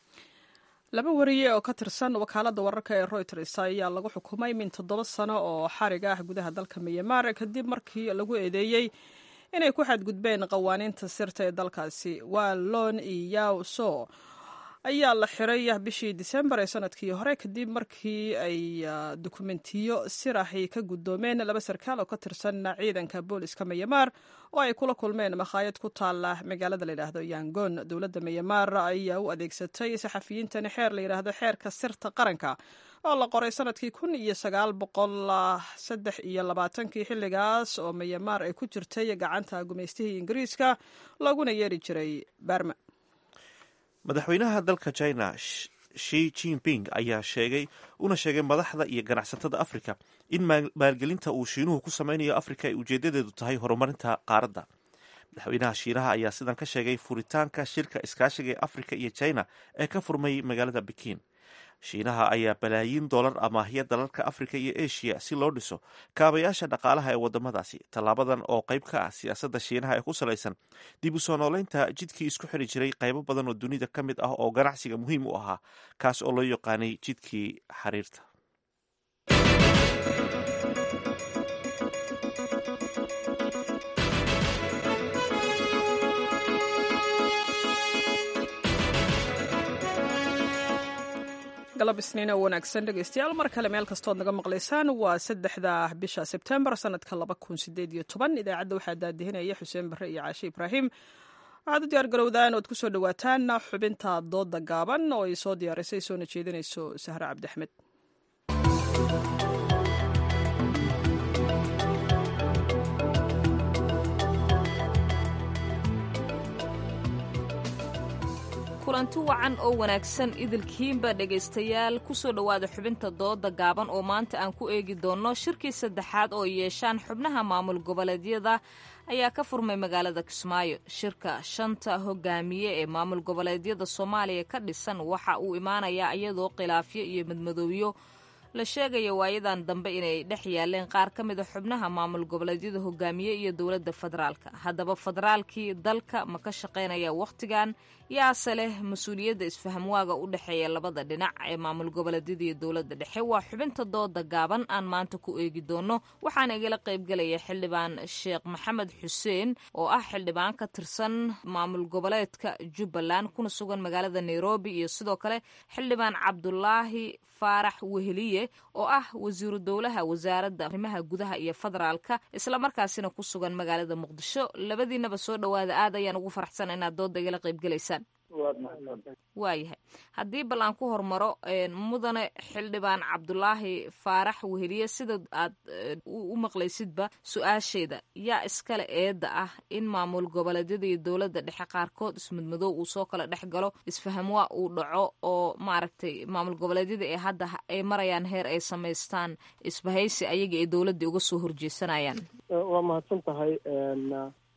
laba wariye oo ka tirsan wakaaladda wararka ee reuters ayaa lagu xukumay min toddoba sano oo xarig ah gudaha dalka myanmar kadib markii lagu eedeeyey inay ku xadgudbeen qawaaniinta sirta ee dalkaasi waa lon iyaw so ayaa la xiray bishii disembar ee sanadkii hore kadib markii ay dukumentiyo siraxi ka guddoomeen laba sarkaal oo ka tirsan ciidanka booliska myanmar oo ay kula kulmeen makhaayad ku taala magaalada layidhaahdo yangon dowladda myanmar ayaa u adeegsatay saxafiyiintani xeer layidhaahdo xeerka sirta qaranka oo la qoray sanadkii kun iyo sagaal boqol saddex iyo labaatankii xilligaas oo myanmar ay ku jirtay gacanta gumaystihii ingiriiska looguna yeeri jiray barma madaxweynaha dalka china shi jinping ayaa sheegay una sheegay madaxda iyo ganacsatada africa in maalgelinta uu shiinuhu ku sameynayo africa ay ujeedadeedu tahay horumarinta qaaradda madaxweynaha shiinaha ayaa sidan ka sheegay furitaanka shirka iskaashiga ee africa iyo china ee ka furmay magaalada bekin shiinaha ayaa balaayiin dollar amaahya dalalka africa iyo asia si loo dhiso kaabayaasha dhaqaalaha ee wadamadaasi tallaabadan oo qayb ka ah siyaasadda shiinaha ee ku salaysan dib u soo nooleynta jidkii isku xiri jiray qaybo badan oo dunida ka mid ah oo ganacsiga muhiim u ahaa kaas oo loo yaqaanay jidkii xariirta galab isniin oo wanaagsan dhegeystayaal mar kale meel kastood naga maqlaysaan waa saddexda bisha sebtembar sanadka laba kun sideed iyo toban idaacadda waxaa daadihinaya xuseen barre iyo caashe ibraahim waxaad u diyaar garowdaan ood kusoo dhawaataan xubinta dooda gaaban oo ay soo diyaarisay soona jeedinayso sahre cabdiaxmed kulanti wacan oo wanaagsan idilkiinba dhegaystayaal kusoo dhowaada xubinta dooda gaaban oo maanta aan ku eegi doonno shirkii saddexaad oo yeeshaan xubnaha maamul goboleedyada ayaa ka furmay magaalada kismaayo shirka shanta hogaamiye ee maamul goboleedyada soomaaliya ka dhisan waxa uu imaanayaa iyadoo khilaafyo iyo madmadoobiyo la sheegaya waayadan dambe inay dhex yaaleen qaar ka mid a xubnaha maamul goboleedyada hogaamiye iyo dowladda federaalka haddaba federaalkii dalka ma ka shaqaynaya wakhtigan yaase leh mas-uuliyadda isfahamwaaga u dhexeeya labada dhinac ee maamul goboleedyada iyo dowladda dhexe waa xubinta dooda gaaban aan maanta ku eegi doono waxaana igala qaybgelaya xildhibaan sheekh maxamed xuseen oo ah xildhibaan ka tirsan maamul goboleedka jubbaland kuna sugan magaalada nairobi iyo sidoo kale xildhibaan cabdulaahi faarax weheliye oo ah wasiiru dowlaha wasaaradda arrimaha gudaha iyo federaalka islamarkaasina ku sugan magaalada muqdisho labadiinaba soo dhowaada aad ayaan ugu faraxsan inaad dooda igala qaybgelaysaan waayahay haddii bal aan ku hormaro mudane xildhibaan cabdulaahi faarax weheliye sida aad u maqlaysidba su-aasheeda yaa iskale eedda ah in maamul goboleedyada iyo dowladda dhexe qaarkood ismidmadoow uu soo kala dhex galo isfahamwaa uu dhaco oo maaragtay maamul goboleedyada ee hadda ay marayaan heer ay samaystaan isbahaysi ayaga ee dowladda uga soo horjeesanayaan waa mahadsan tahay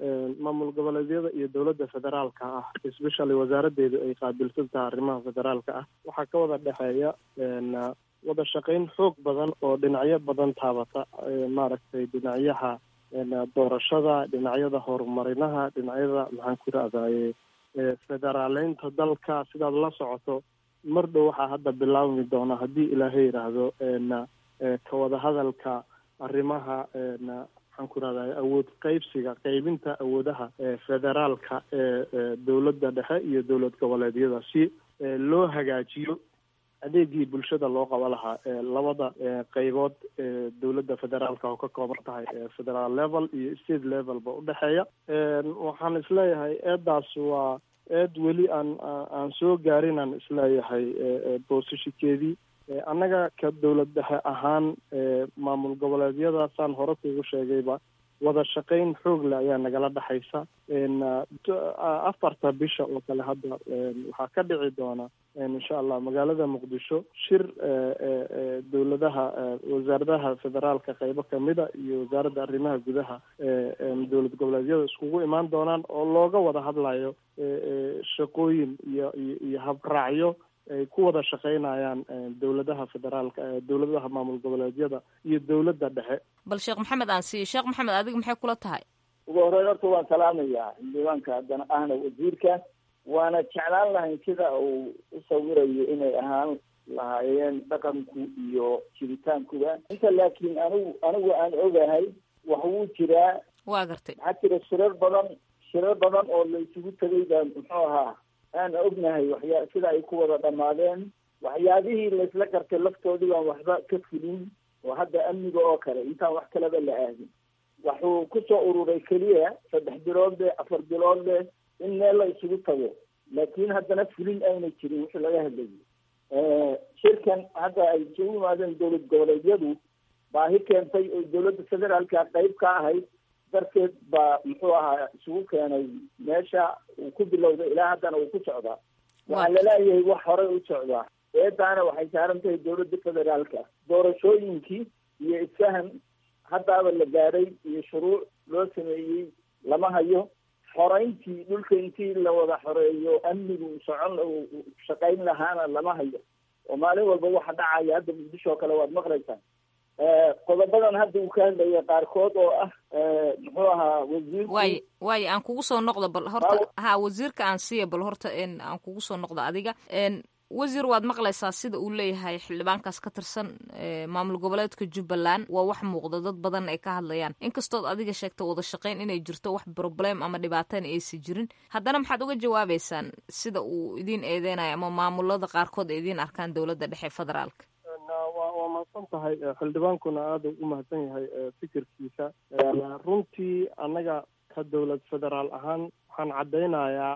maamul goboleedyada iyo dowladda federaalka ah especially wasaaraddeedu ay qaabilsan tahay arrimaha federaalka ah waxaa ka wada dhexeeya wada shaqayn xoog badan oo dhinacyo badan taabata maaragtay dhinacyaha doorashada dhinacyada horumarinaha dhinacyada maxaan ku irahdaye federaaleynta dalka sidaad la socoto mar dhow waxaa hadda bilaabmi doona haddii ilaahay yidhaahdo ka wada hadalka arrimaha maxaan ku irahdaye awood qeybsiga qeybinta awoodaha federaalka ee dowladda dhexe iyo dowlad goboleedyada si loo hagaajiyo adeegii bulshada loo qabo lahaa labada qeybood ee dowladda federaalka oo ka kooban tahay federal level iyo state levelba udhexeeya waxaan isleeyahay eedaas waa eed weli aan aan soo gaarin aan isleeyahay boosashikeedii annaga ka dowlad dhexe ahaan maamul goboleedyadaasaan hore kugu sheegayba wada shaqayn xoog leh ayaa nagala dhexaysa afarta bisha oo kale hadda waxaa ka dhici doona insha allah magaalada muqdisho shir dowladaha wasaaradaha federaalka qeybo kamida iyo wasaaradda arrimaha gudaha dowlad goboleedyada iskugu imaan doonaan oo looga wada hadlayo shaqooyin iyo iyo habraacyo ay ku wada shaqaynayaan dowladaha federaalka dowladaha maamul goboleedyada iyo dowladda dhexe bal sheekh maxamed aan siiyo sheekh maxamed adiga maxay kula tahay ugu horeyn horta waan salaamayaa xildhibaanka haddana ahna wasiirka waana jeclaan lahayn sida uu u sawirayo inay ahaan lahaayeen dhaqanku iyo jiritaankuba inta laakiin anigu anigu aan ogahay wax wuu jiraa waa gartay maxaa jira shirar badan shirar badan oo la isugu tegay baa muxuu ahaa aan ognahay waxyaa sida ay ku wada dhammaadeen waxyaabihii laysla gartay laftoodii baan waxba ka fulin oo hadda amniga oo kale intaan wax kaleba la aadin wuxuu kusoo ururay keliya saddex bilood leh afar bilood leh in meel la isugu tago laakiin haddana fulin ayna jirin wixii laga hadlayay shirkan hadda ay isugu yimaadeen dowlad goboleedyadu baahi keentay oo dowladda federaalka qeyb ka ahayd darteed baa muxuu ahaa isugu keenay meesha uu ku bilowday ilaa haddana uu ku socdaa waxaa laleeyahay wax horey u socdaa eedaana waxay saaran tahay dowladda federaalka doorashooyinkii iyo isfahan haddaaba la gaadhay iyo shuruuc loo sameeyey lama hayo xoreyntii dhulka intii la wada xoreeyo amnigu socon shaqayn lahaana lama hayo oo maalin walba waxa dhacaya hadda muqdisho oo kale waad maqlaysaa qodobadan hadda uu ka hadlaya qaarkood oo ah muxuu ahaa wasiirku waay waay aan kugu soo noqdo bal horta ha wasiirka aan siiya bal horta aan kugu soo noqdo adiga wasiir waad maqlaysaa sida uu leeyahay xildhibaankaas ka tirsan maamul goboleedka jubbaland waa wax muuqda dad badan ay ka hadlayaan inkastood adiga sheegta wada shaqayn inay jirto wax problem ama dhibaataan aysa jirin haddana maxaad uga jawaabeysaan sida uu idiin eedeynayo ama maamulada qaarkood ay idiin arkaan dowladda dhexe federaalka waa mahadsan tahay xildhibaankuna aada u mahadsan yahay fikirkiisa runtii annaga ka dowlad federaal ahaan waxaan caddaynayaa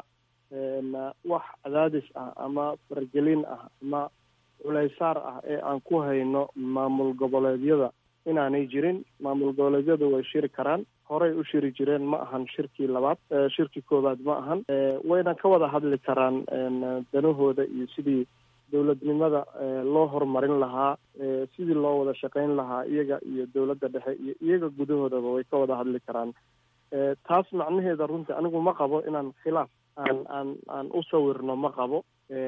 wax cadaadis ah ama fargelin ah ama culaysaar ah ee aan ku hayno maamul goboleedyada inaanay jirin maamul goboleedyadu way shiri karaan horey u shiri jireen ma ahan shirkii labaad shirkii koowaad ma ahan wayna ka wada hadli karaan danahooda iyo sidii dowladnimada loo horumarin lahaa sidii loo wada shaqayn lahaa iyaga iyo dowladda dhexe iyo iyaga gudahoodaba way ka wada hadli karaan taas macnaheeda runtii anigu ma qabo inaan khilaaf aan aan aan u sawirno ma qabo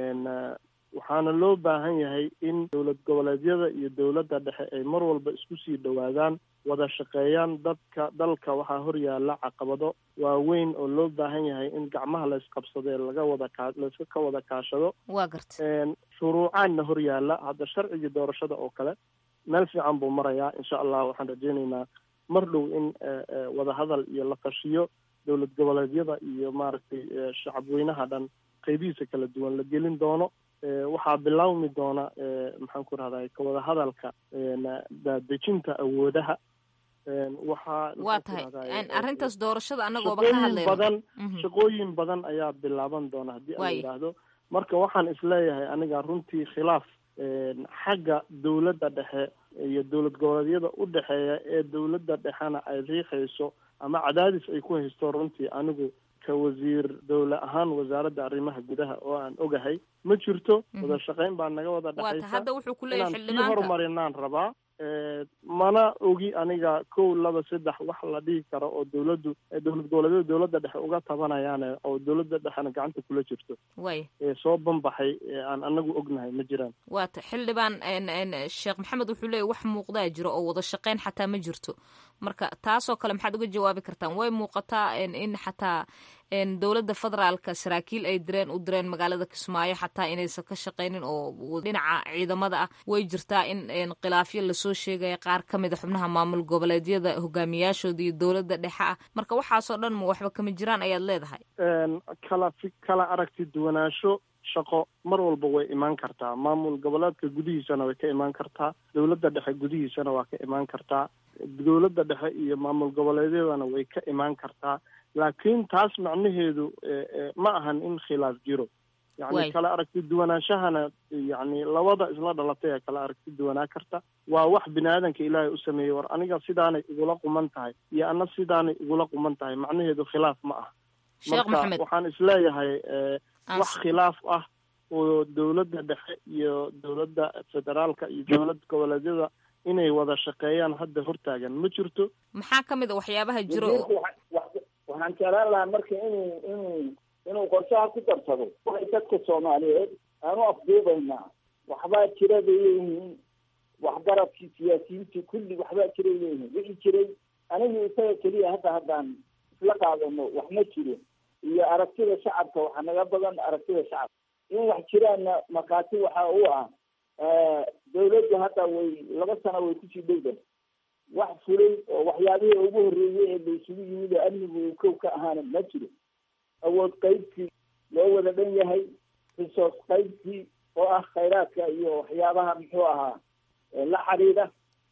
waxaana loo baahan yahay in dowlad goboleedyada iyo dowladda dhexe ay mar walba isku sii dhowaadaan wada shaqeeyaan dadka dalka waxaa horyaala caqabado waaweyn oo loo baahan yahay in gacmaha laysqabsado ee laga wada kaa layska ka wada kaashado waa garta shuruucaanna horyaala hadda sharcigii doorashada oo kale meel fiican buu marayaa insha allah waxaan rajeyneynaa mar dhow in wadahadal iyo la tashiyo dowlad goboleedyada iyo maaragtay shacabweynaha dhan qeybihiisa kala duwan la gelin doono waxaa bilaawmi doona maxaan ku rahday ka wada hadalka dejinta awoodaha waxaa waa tahay arrintaas doorashada anagooba ka hadlayno badan shaqooyin badan ayaa bilaaban doona haddii aan yidhaahdo marka waxaan isleeyahay aniga runtii khilaaf xagga dowladda dhexe iyo dowlad goboleedyada u dhexeeya ee dowladda dhexena ay riixayso ama cadaadis ay ku haysto runtii anigu ka wasiir dowle ahaan wasaaradda arrimaha gudaha oo aan ogahay ma jirto wada shaqayn baa naga wada dhexaysa hadda wuxuu ku leeyahay inaan sii horumarinaan rabaa mana ogi aniga kow laba saddex wax la dhihi karo oo dowladdu dowlad goboleedyada dowladda dhexe uga tabanayaane oo dowladda dhexena gacanta kula jirto way ee soo banbaxay ee aan anagu ognahay ma jiraan waata xildhibaan sheekh maxamed wuxuu leeyahy wax muuqdaa jiro oo wada shaqayn xataa ma jirto marka taasoo kale maxaad uga jawaabi kartaan way muuqataa in xataa dowladda federaalka saraakiil ay direen u direen magaalada kismaayo xataa inaysan ka shaqaynin oo dhinaca ciidamada ah way jirtaa in khilaafyo lasoo sheegaya qaar ka mid a xubnaha maamul goboleedyada hogaamiyaashooda iyo dowladda dhexe ah marka waxaasoo dhan ma waxba kama jiraan ayaad leedahay kala fi kala aragti duwanaansho shaqo mar walba way imaan kartaa maamul goboleedka gudihiisana way ka imaan kartaa dowladda dhexe gudihiisana waa ka imaan kartaa dowladda dhexe iyo maamul goboleedyadana way ka imaan kartaa laakiin taas macnaheedu ma ahan in khilaaf jiro yani kala aragti duwanaanshahana yani labada isla dhalatay ee kala aragti duwanaa karta waa wax bini aadanka ilaahay u sameeyey war aniga sidaanay igula quman tahay iyo ana sidaanay igula quman tahay macnaheedu khilaaf ma ah marka waxaan isleeyahay wax khilaaf ah oo dowladda dhexe iyo dowladda federaalka iyo dowlad goboleedyada inay wada shaqeeyaan hadda hortaagan ma jirto maxaa ka mid a waxyaabaha jiro waxaan jeclaan lahaa marka inuu inuu inuu qorshaha ku darsado waxay dadka soomaaliyeed aan u afduubaynaa waxbaa jira bay leeyihiin waxgaradkii siyaasiyiintii kulli waxbaa jiray leeyihiin wixii jiray anigu isaga keliya hadda haddaan isla qaadano wax ma jiro iyo aragtida shacabka waxaa naga badan aragtida shacabka in wax jiraanna markhaati waxa u ah dawladdu hadda way laba sano way kusii dhowda wax fulay oo waxyaabihii ugu horreeyey ee la isugu yimid oo amnigu uu kow ka ahaana ma jiro awood qaybkii loo wada dhan yahay resource qaybkii oo ah khayraadka iyo waxyaabaha muxuu ahaa la xiriira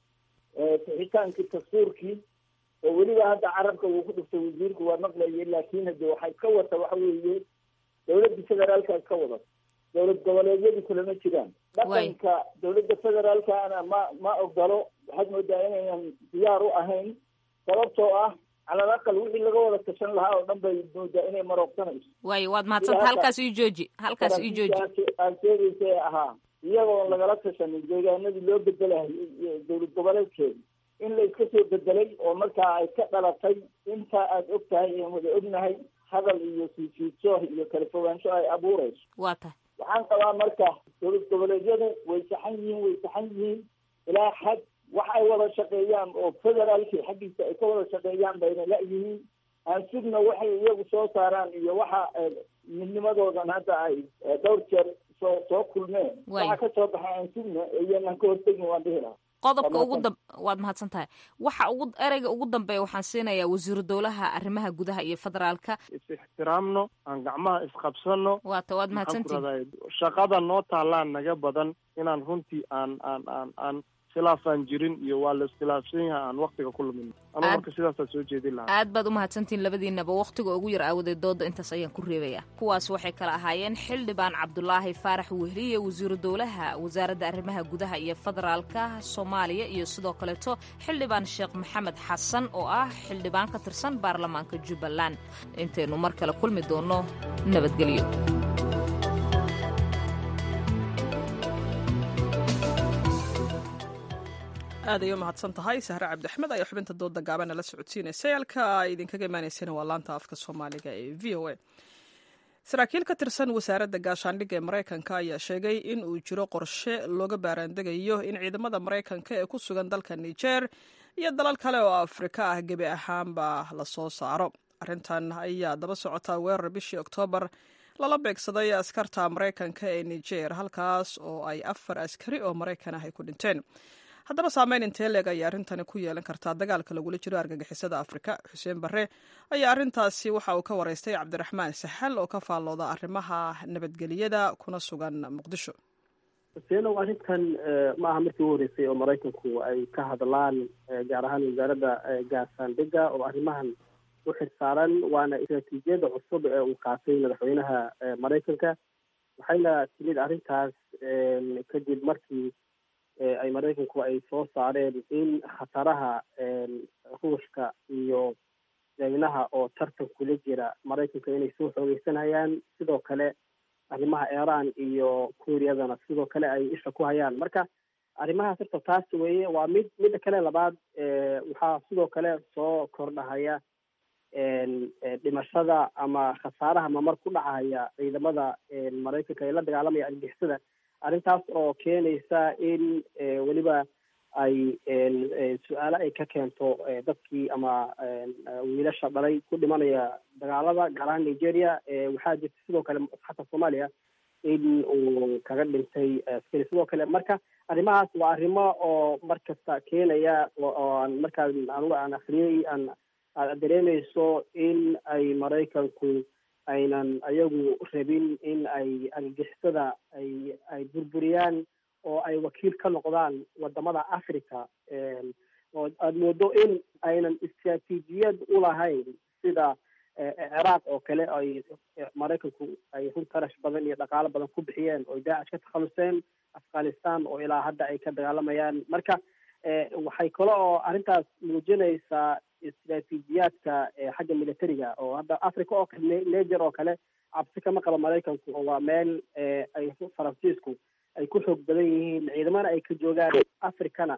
sixitaankii dastuurkii oo weliba hadda carabka uu ku dhiftay wasiirku waa maqlayay laakiin hade waxaa iska wata waxa weeye dawladda federaalka iska wada dowlad goboleedyadu kulama jiraan dhaqanka dowladda federaalkana ma ma ogolo waxaad moodaa inaynan diyaar u ahayn sababtoo ah calal aqal wixii laga wada tashan lahaa oo dhan bay moodaa inay maroogsanayso waayo waad mahadsanta halkaas ii jooji halkaas ii jooji aad sheegaysa ee ahaa iyagoon lagala tashanin deegaanadii loo bedelahayay dowlad goboleedkeeda in la iska soo bedelay oo markaa ay ka dhalatay intaa aad og tahay aan wada ognahay hadal iyo siisiidso iyo kala fogaansho ay abuurayso waa tahay waxaan qabaa marka dowlad goboleedyadu way saxan yihiin way saxan yihiin ilaa xad wax ay wada shaqeeyaan oo federaalki xaggiisa ay ka wada shaqeeyaan bayna la-yihiin aan sugna waxay iyagu soo saaraan iyo waxa midnimadoodan hadda ay dhowr jeer soo soo kulmeen waxa ka soo baxay aan sugna iyanan ka hortegin waan dhihi lahaa qodobka ugu dam waad mahadsan tahay waxa ugu ereyga ugu dambeeya waxaan siinayaa wasiiru dowlaha arrimaha gudaha iyo federaalka is ixtiraamno aan gacmaha isqabsano waata waad mahadsantihin shaqada noo taallaan naga badan inaan runtii aan aan aan aan khilaafaan jirin iyo waa la iskhilaafsan yahay aan waktiga ku lumin anuu marka sidaasaa soo jeedin lahaa aad baad u mahadsantihin labadiinaba wakhtiga ugu yar aawadeed dooda intaas ayaan ku reebaya kuwaas waxay kala ahaayeen xildhibaan cabdulaahi faarax wehliye wasiiru dowlaha wasaaradda arrimaha gudaha iyo federaalka soomaaliya iyo sidoo kaleeto xildhibaan sheekh maxamed xasan oo ah xildhibaan ka tirsan baarlamaanka jubbaland intaynu mar kale kulmi doonno nabadgelyo aad ay u mahadsan tahay sahre cabdiaxmed ayaa xubinta dooda gaabana la socodsiinaysay halka ay idinkaga imaanayseen waa laanta afka soomaaliga ee v o a saraakiil ka tirsan wasaaradda gaashaandhigga ee maraykanka ayaa sheegay in uu jiro qorshe looga baaraandegayo in ciidamada maraykanka ee ku sugan dalka niger iyo dalal kale oo afrika ah gebi ahaanba lasoo saaro arrintan ayaa daba socotaa weerar bishii oktoobar lala beegsaday askarta maraykanka ee niger halkaas oo ay afar askari oo maraykan ah ay ku dhinteen haddaba saameyn intee leeg ayay arrintani ku yeelan kartaa dagaalka lagula jiro argagixisada afrika xuseen barre ayaa arrintaasi waxa uu ka waraystay cabdiraxmaan saxal oo ka faallooda arrimaha nabadgeliyada kuna sugan muqdisho huseenow arrintan ma aha markii u horreysay oo maraykanku ay ka hadlaan gaar ahaan wasaaradda gaashaandhigga oo arrimahan u xirsaaran waana istraatiijiyadda cusub ee uu qaatay madaxweynaha maraykanka waxayna timid arrintaas kadib markii ay maraykanku ay soo saareen in khataraha ruushka iyo jaynaha oo tartan kula jira maraykanka inay soo xoogeysanayaan sidoo kale arrimaha iran iyo kuuriyadana sidoo kale ay isha ku hayaan marka arrimahaas horta taas weeye waa mid midda kale labaad waxaa sidoo kale soo kordhahaya dhimashada ama khasaaraha mamar ku dhacaya ciidamada maraykanka ee la dagaalamaya argixisada arrintaas oo keenaysa in weliba ay su-aalo ay ka keento dadkii ama wiilasha dhalay ku dhimanaya dagaalada gaar ahaan nigeria waxaa jirta sidoo kale xataa soomaaliya in uu kaga dhintay askari sidoo kale marka arrimahaas waa arrimo oo mar kasta keenaya oo aan markaa anuga aan akriyey aan aad dareemayso in ay maraykanku aynan ayagu rabin in ay argixisada ay ay burburiyaan oo ay wakiil ka noqdaan wadamada africa oo aada moodo in aynan istraatiijiyad ulahayn sida ciraaq oo kale ay maraykanku ay run tarash badan iyo dhaqaalo badan ku bixiyeen oo daacish ka takhaluseen afghanistan oo ilaa hadda ay ka dagaalamayaan marka waxay kale oo arrintaas muujinaysaa istraatiijiyaadka xagga militariga oo hadda africa oo kale niger oo kale cabsi kama qabo maraykanku oo waa meel ay faransiisku ay ku xoog badan yihiin ciidamana ay ka joogaan africana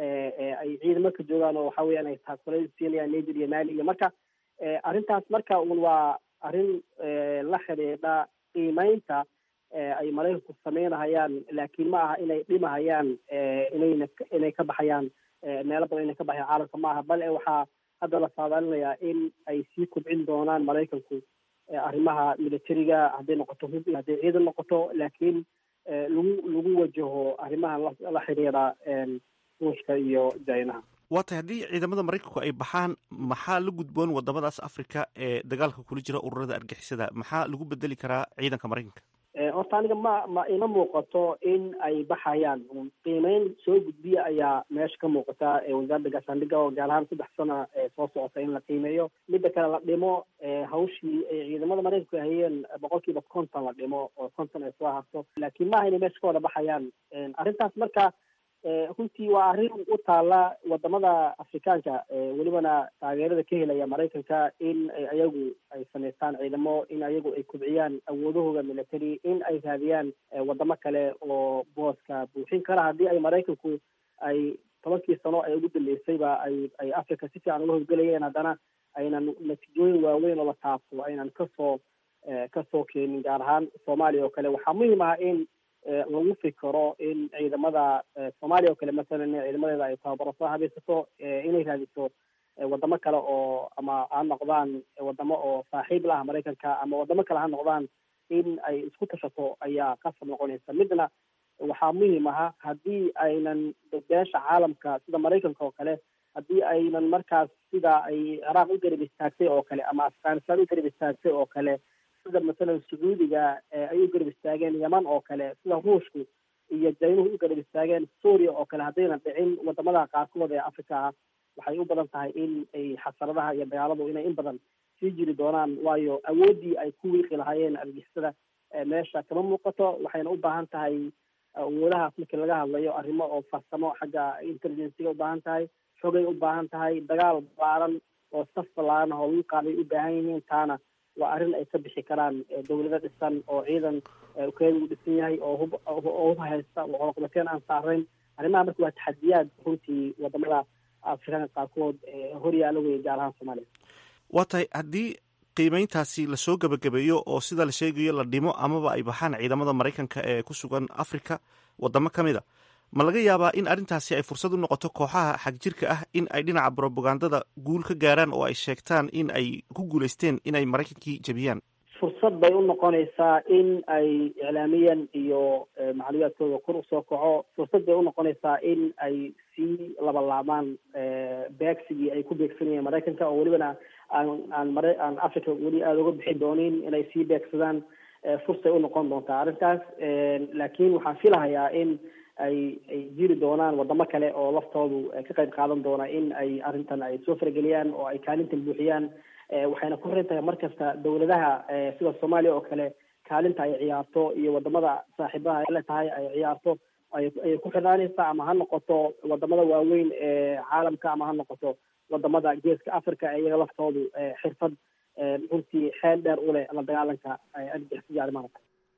ay ciidamo ka joogaan oo waxa weeyaan ay taakule siinayaan niger iyo mali iyo marka arrintaas marka un waa arrin la xidhiidha qiimeynta ay maraykanku sameynahayaan laakiin ma aha inay dhimahayaan inayna inay ka baxayaan meelo badan inay ka baxayaan caalamka ma aha bal waxaa hadda la saadaalinayaa in ay sii kobcin doonaan maraykanku arrimaha militariga hadday noqoto hub iyo hadday ciidan noqoto laakiin lagu lagu wajaho arrimaha la xidhiidha ruushka iyo jinaha waa tahay haddii ciidamada maraykanku ay baxaan maxaa la gudboon wadamadaas africa ee dagaalka kula jira ururada argixisada maxaa lagu bedeli karaa ciidanka maraykanka horta aniga ma ma ima muuqato in ay baxayaan qiimeyn soo gudbiya ayaa meesha ka muuqata wasaaradda gaashaandhigga oo gaar ahaan saddex sana soo socota in la qiimeeyo midda kale la dhimo hawshii ay ciidamada maraykanku hayeen boqol kiiba konton la dhimo oo konton ay soo harto laakiin maaha inay meesha ka wada baxayaan arrintaas marka runtii waa arrin u taala wadamada afrikaanka welibana taageerada ka helaya maraykanka in ayagu ay samaystaan ciidamo in ayagu ay kubciyaan awoodahooda military in ay raadiyaan wadamo kale oo booska buuxin kara haddii ay maraykanku ay tobankii sano ee ugu dambeysayba ay ay africa si fiican uga howlgelayeen haddana aynan natiijooyin waaweyn oo la taabto aynan kasoo kasoo keenin gaar ahaan soomaaliya oo kale waxaa muhiim ah in lagu fikiro in ciidamada soomaaliya oo kale masalan ciidamadeeda ay tababaro soo habaysato inay raadiso wadamo kale oo ama ha noqdaan wadamo oo saaxiib la ah maraykanka ama wadamo kale ha noqdaan in ay isku tashato ayaa qasab noqonaysa midna waxaa muhiim aha haddii aynan beesha caalamka sida maraykanka oo kale haddii aynan markaas sida ay ciraaq u garab istaagtay oo kale ama afghanistan u garab istaagtay oo kale sida masalan sacuudiga ay u garab istaageen yaman oo kale sida ruushku iyo jaynuhu u garab istaageen suuriya oo kale haddaynan dhicin wadamada qaarkood ee africa ah waxay u badan tahay in ay xasaradaha iyo dagaaladu inay in badan sii jiri doonaan waayo awooddii ay ku wiiqi lahaayeen argixisada meesha kama muuqato waxayna u baahan tahay awoodahaas markii laga hadlayo arrimo oo farsamo xagga intelligenciga u baahan tahay xogay u baahan tahay dagaal ballaaran oo saf ballaaran oo lagu qaaday u baahan yihiin taana waa arrin ay ka bixi karaan dawlado dhisan oo ciidan ukeeda u dhisan yahay oo hub oo hub haysta oo coloqobateen aan saarayn arrimaha marka waa taxadiyaad runtii wadamada afrikaanka qaarkood horyaala wey gaar ahaan soomaaliya waa tahay haddii qiimeyntaasi lasoo gebagabeeyo oo sida la sheegayo la dhimo amaba ay baxaan ciidamada maraykanka ee ku sugan africa wadamo ka mid a ma laga yaabaa in arrintaasi ay fursad u noqoto kooxaha xagjirka ah in ay dhinaca brobagandada guul ka gaaraan oo ay sheegtaan in ay ku guulaysteen inay maraykankii jebiyaan fursad bay u noqonaysaa in ay iclaamiyan iyo macluumaadkooda kor usoo kaco fursad bay unoqonaysaa in ay sii labalaabaan beegsigii ay ku beegsanayeen maraykanka oo welibana aan aan mara aan africa weli aada uga bixi doonin inay sii beegsadaan fursay unoqon doontaa arrintaas laakiin waxaan filahayaa in ay ay jiri doonaan wadamo kale oo laftoodu ka qayb qaadan doona in ay arrintan ay soo farageliyaan oo ay kaalintan buuxiyaan waxayna ku xiran tahay markasta dawladaha sida soomaaliya oo kale kaalinta ay ciyaarto iyo wadamada saaxiibaha ay la tahay ay ciyaarto ayay ku xidhaanaysaa ama ha noqoto wadamada waaweyn ee caalamka ama ha noqoto wadamada geeska africa iyaga laftoodu xirfad runtii xeel dheer u leh la dagaalanka argixisada arrimaha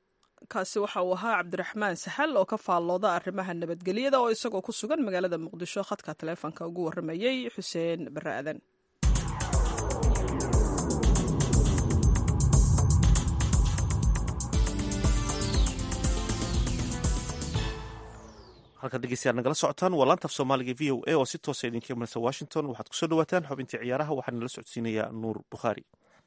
kaasi waxa uu ahaa cabdiraxmaan saxal oo ka faallooda arrimaha nabadgelyada oo isagoo ku sugan magaalada muqdisho khadka taleefonka ugu warramayey xuseen bare aadan halkan dhegeystayaal nagala socotaan waa laanta af soomaaliga v o a oo si toosa idinka imanaysa washington waxaad kusoo dhawaataan xubintii ciyaaraha waxaana nala socodsiinayaa nuur bukhaari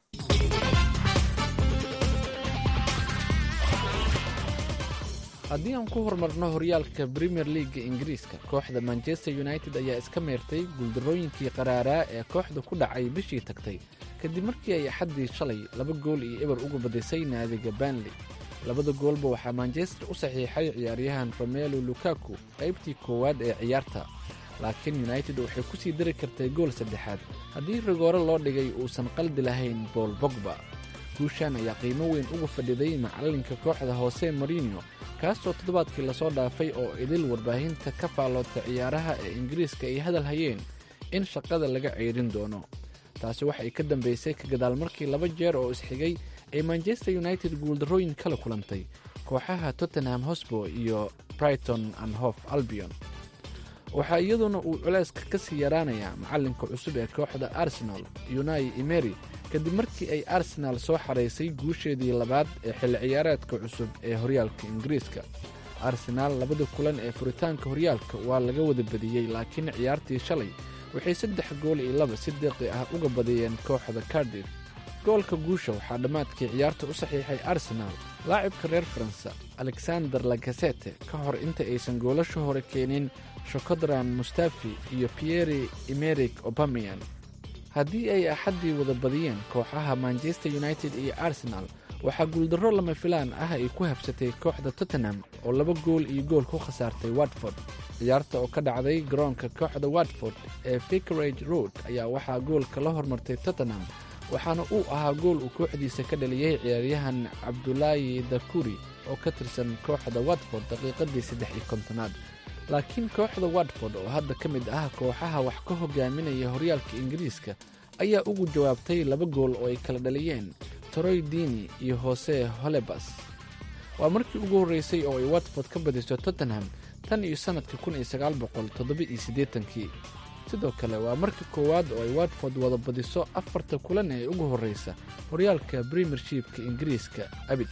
haddii aan ku horumarno horyaalka premier leaga ingiriiska kooxda manchester united ayaa iska meertay guuldarrooyinkii qaraaraa ee kooxda ku dhacay bishii tagtay kadib markii ay axaddii shalay laba gool iyo eber uga badisay naadiga banley labada goolba waxaa manchester u saxiixay ciyaaryahan romelo lukaku qaybtii koowaad ee ciyaarta laakiin united waxay ku sii dari kartay gool saddexaad haddii rigoore loo dhigay uusan qaldi lahayn bool bogba guushan ayaa qiimo weyn uga fadhiday macallinka kooxda hoose marino kaasoo toddobaadkii lasoo dhaafay oo idil warbaahinta ka faalloodta ciyaaraha ee ingiriiska ay hadal hayeen in shaqada laga ceyrin doono taasi waxay ka dambaysay ka gadaal markii laba jeer oo isxigay ay manchester united guuldarrooyin kala kulantay kooxaha tottenham hosbo iyo brighton and hof albion waxaa iyaduna uu culayska ka sii yaraanayaa macallinka cusub ee kooxda arsenal unai emery kadib markii ay arsenaal soo xaraysay guusheedii labaad ee xilli ciyaareedka cusub ee horyaalka ingiriiska arsenaal labada kulan ee furitaanka horyaalka waa laga wada badiyey laakiin ciyaartii shalay waxay saddex gool iyo laba si deeqi ah uga badiyeen kooxda cardif goolka guusha waxaa dhammaadkii ciyaarta u saxiixay arsenaal laacibka reer faransa alexander lagasete ka hor inta aysan goolasha hore keenin shokodran mustafi iyo pieri emeric obamian haddii ay axaddii wada badiyeen kooxaha manchester united iyo arsenal waxaa guuldarro lama filaan ah ay ku habsatay kooxda tottenham oo laba gool iyo gool ku khasaartay watford ciyaarta oo ka dhacday garoonka kooxda watford ee vicarage road ayaa waxaa goolka la hormartay tottenham waxaana uu ahaa gool uu kooxdiisa ka dhaliyey ciyaaryahan cabdulaayi dakuri oo ka tirsan kooxda watford daqiiqadii saddex iyo kontonaad laakiin kooxda watford oo hadda ka mid ah kooxaha wax ka hogaaminaya horyaalka ingiriiska ayaa ugu jawaabtay laba gool oo ay kala dhaliyeen toroy dini iyo hose holebas waa markii ugu horreysay oo ay watford ka badiso tottenham tan iyo sannadka kun iyo sagaal boqol toddoba-iyo siddeetankii sidoo kale waa markii koowaad oo ay watford wada badiso afarta kulan ee ugu horreysa horyaalka premiershipka ingiriiska abid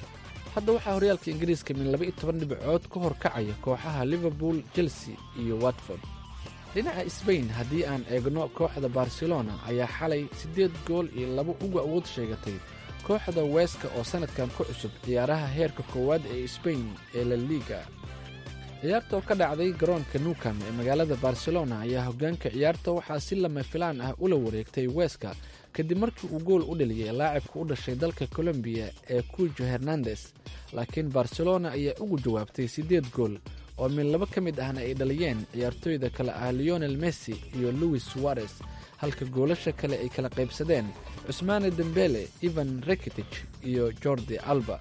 hadda waxaa horyaalka ingiriiska min laba iyo toban dhibcood ka hor kacaya kooxaha liverpool chelsea iyo watford dhinaca sbain haddii aan eegno kooxda barcelona ayaa xalay siddeed gool iyo laba uga awood sheegatay kooxda weeska oo sannadkan ku cusub ciyaaraha heerka koowaad ee sbain ee la liiga ciyaarta oo ka dhacday garoonka newcam ee magaalada barcelona ayaa hoggaanka ciyaarta waxaa si lama filaan ah ula wareegtay weeska kadib markii uu gool u dhaliyay laacibka u dhashay dalka colombiya ee kujo hernandes laakiin barcelona ayaa ugu jawaabtay siddeed gool oo min laba ka mid ahna ay dhaliyeen ciyaartooyda kale ah leonel messi iyo louis suarez halka goolasha kale ay kala qaybsadeen cusmaane dembele ivan rekitich iyo jordi alba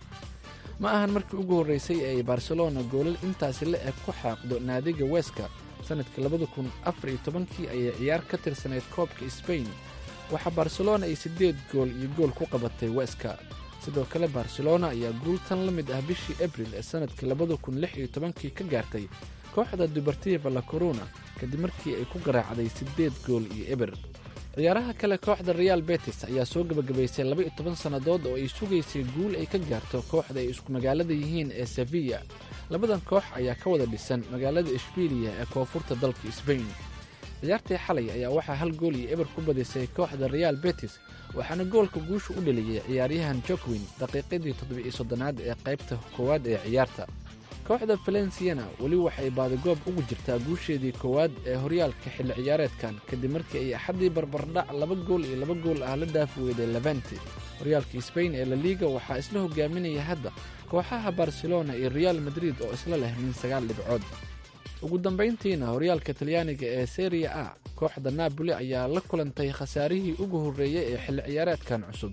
ma ahan markii ugu horreysay ee ay barcelona goolal intaasi la eg ku xaaqdo naadiga weeska sannadkii labada kun afar iyo tobankii ayay ciyaar ka tirsanayd koobka sbain waxaa barcelona ay siddeed gool iyo gool ku qabatay weeska sidoo kale barcelona ayaa guul tan la mid ah bishii abril ee sannadkii labada kun lix iyo tobankii ka gaartay kooxda dubartiva la corona kadib markii ay ku garaacday siddeed gool iyo eber ciyaaraha kale kooxda real betis ayaa soo gebagabaysay laba iyo toban sannadood oo ay sugaysay guul ay ka gaarto kooxda ay isku magaalada yihiin ee sevilla labadan koox ayaa ka wada dhisan magaalada ishbiiliya ee koonfurta dalka sbain ciyaartii xalay ayaa waxaa hal gool iyo eber ku badisay kooxda real betis waxaana goolka guusha u dhaliyey ciyaaryahan jokwin daqiiqadii toddoba-iyo soddonaad ee qaybta koowaad ee ciyaarta kooxda valenciana weli waxay baadigoob ugu jirtaa guusheedii koowaad ee horyaalka xilli ciyaareedkan kadib markii ay axaddii barbardhac laba gool iyo laba gool ah la dhaafi weyday levante horyaalka sbain ee laliga waxaa isla hogaaminaya hadda kooxaha barcelona iyo real madrid oo isla leh min sagaal dhibcood ugu dambayntiina horyaalka talyaaniga ee seria a kooxda napoli ayaa la kulantay khasaarihii ugu horreeyey ee xilli ciyaareedkan cusub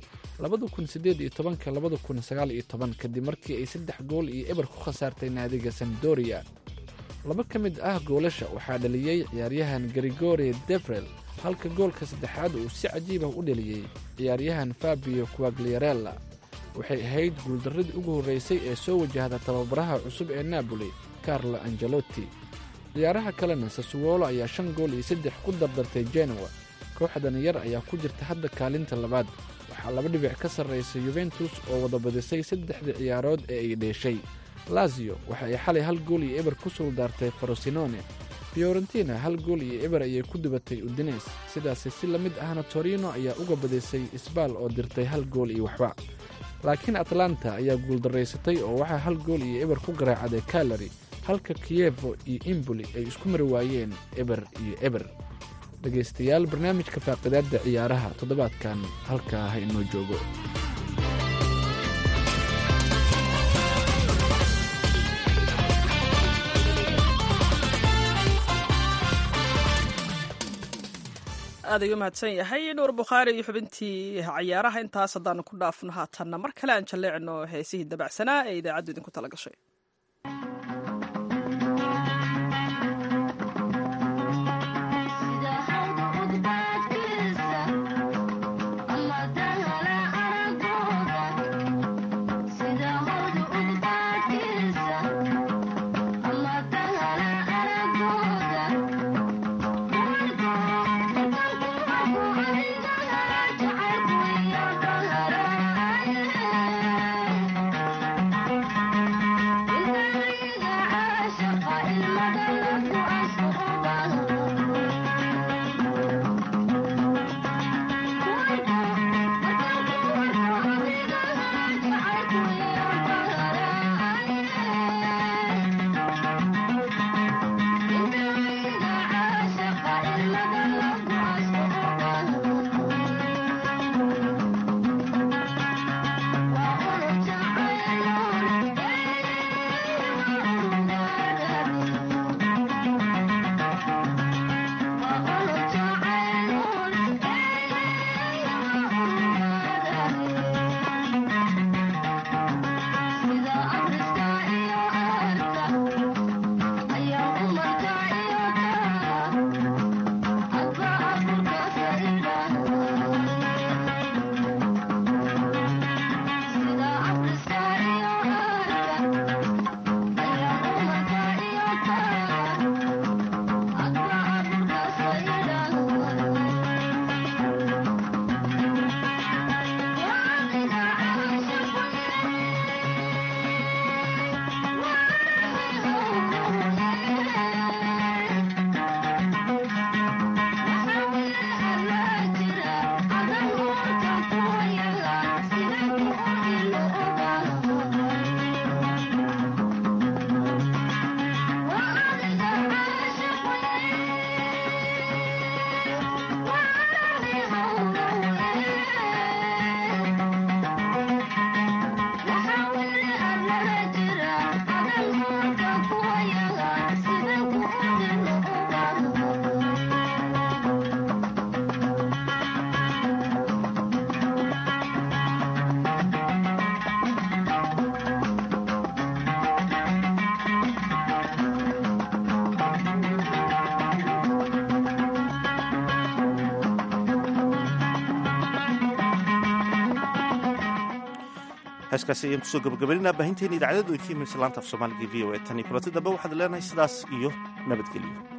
kadib markii ay saddex gool iyo eber ku khasaartay naadiga samdoria laba ka mid ah goolasha waxaa dhaliyey ciyaaryahan grigori devrel halka goolka saddexaad uu si cajiib ah u dhaliyey ciyaaryahan fabio quagliarella waxay ahayd guuldarradii ugu horraysay ee soo wajahda tababaraha cusub ee naaboli carlo angelotti ciyaaraha kalena sasuwolo ayaa shan gool iyo saddex ku dardartay genowa kooxdan yar ayaa ku jirta hadda kaalinta labaad waxaa laba dhibic ka sarraysa yuventus oo wada badisay saddexdii ciyaarood ee ay dheeshay lazio waxa ay xalay hal gool iyo eber ku suldaartay farosinone fiorentina hal gool iyo eber ayay ku dubatay udines sidaasi si la mid ahna torino ayaa uga badisay isbaal oo dirtay hal gool iyo waxba laakiin atlanta ayaa guuldaraysatay oo waxaa hal gool iyo eber ku garaacday kalari halka kiyevo iyo imboli ay isku mari waayeen eber iyo eber dhegaystayaal barnaamijka faaqidaadda ciyaaraha toddobaadkan halkaa ha inoo joogo aad ayuu mahadsan yahay nuur bukhaari iyo xubintii cayaaraha intaas haddaanu ku dhaafno haatanna mar kale aan jalleecno heesihii dabacsanaa ee idaacaddu idinku tala gashay heeskaasi ayaan kusoo gabagabaynaa baahinteena idaacadadu ay ka imaysa laanta af soomaaliga v o e tan iyo kulanti dambe waxaad leenahay sidaas iyo nabadgelyo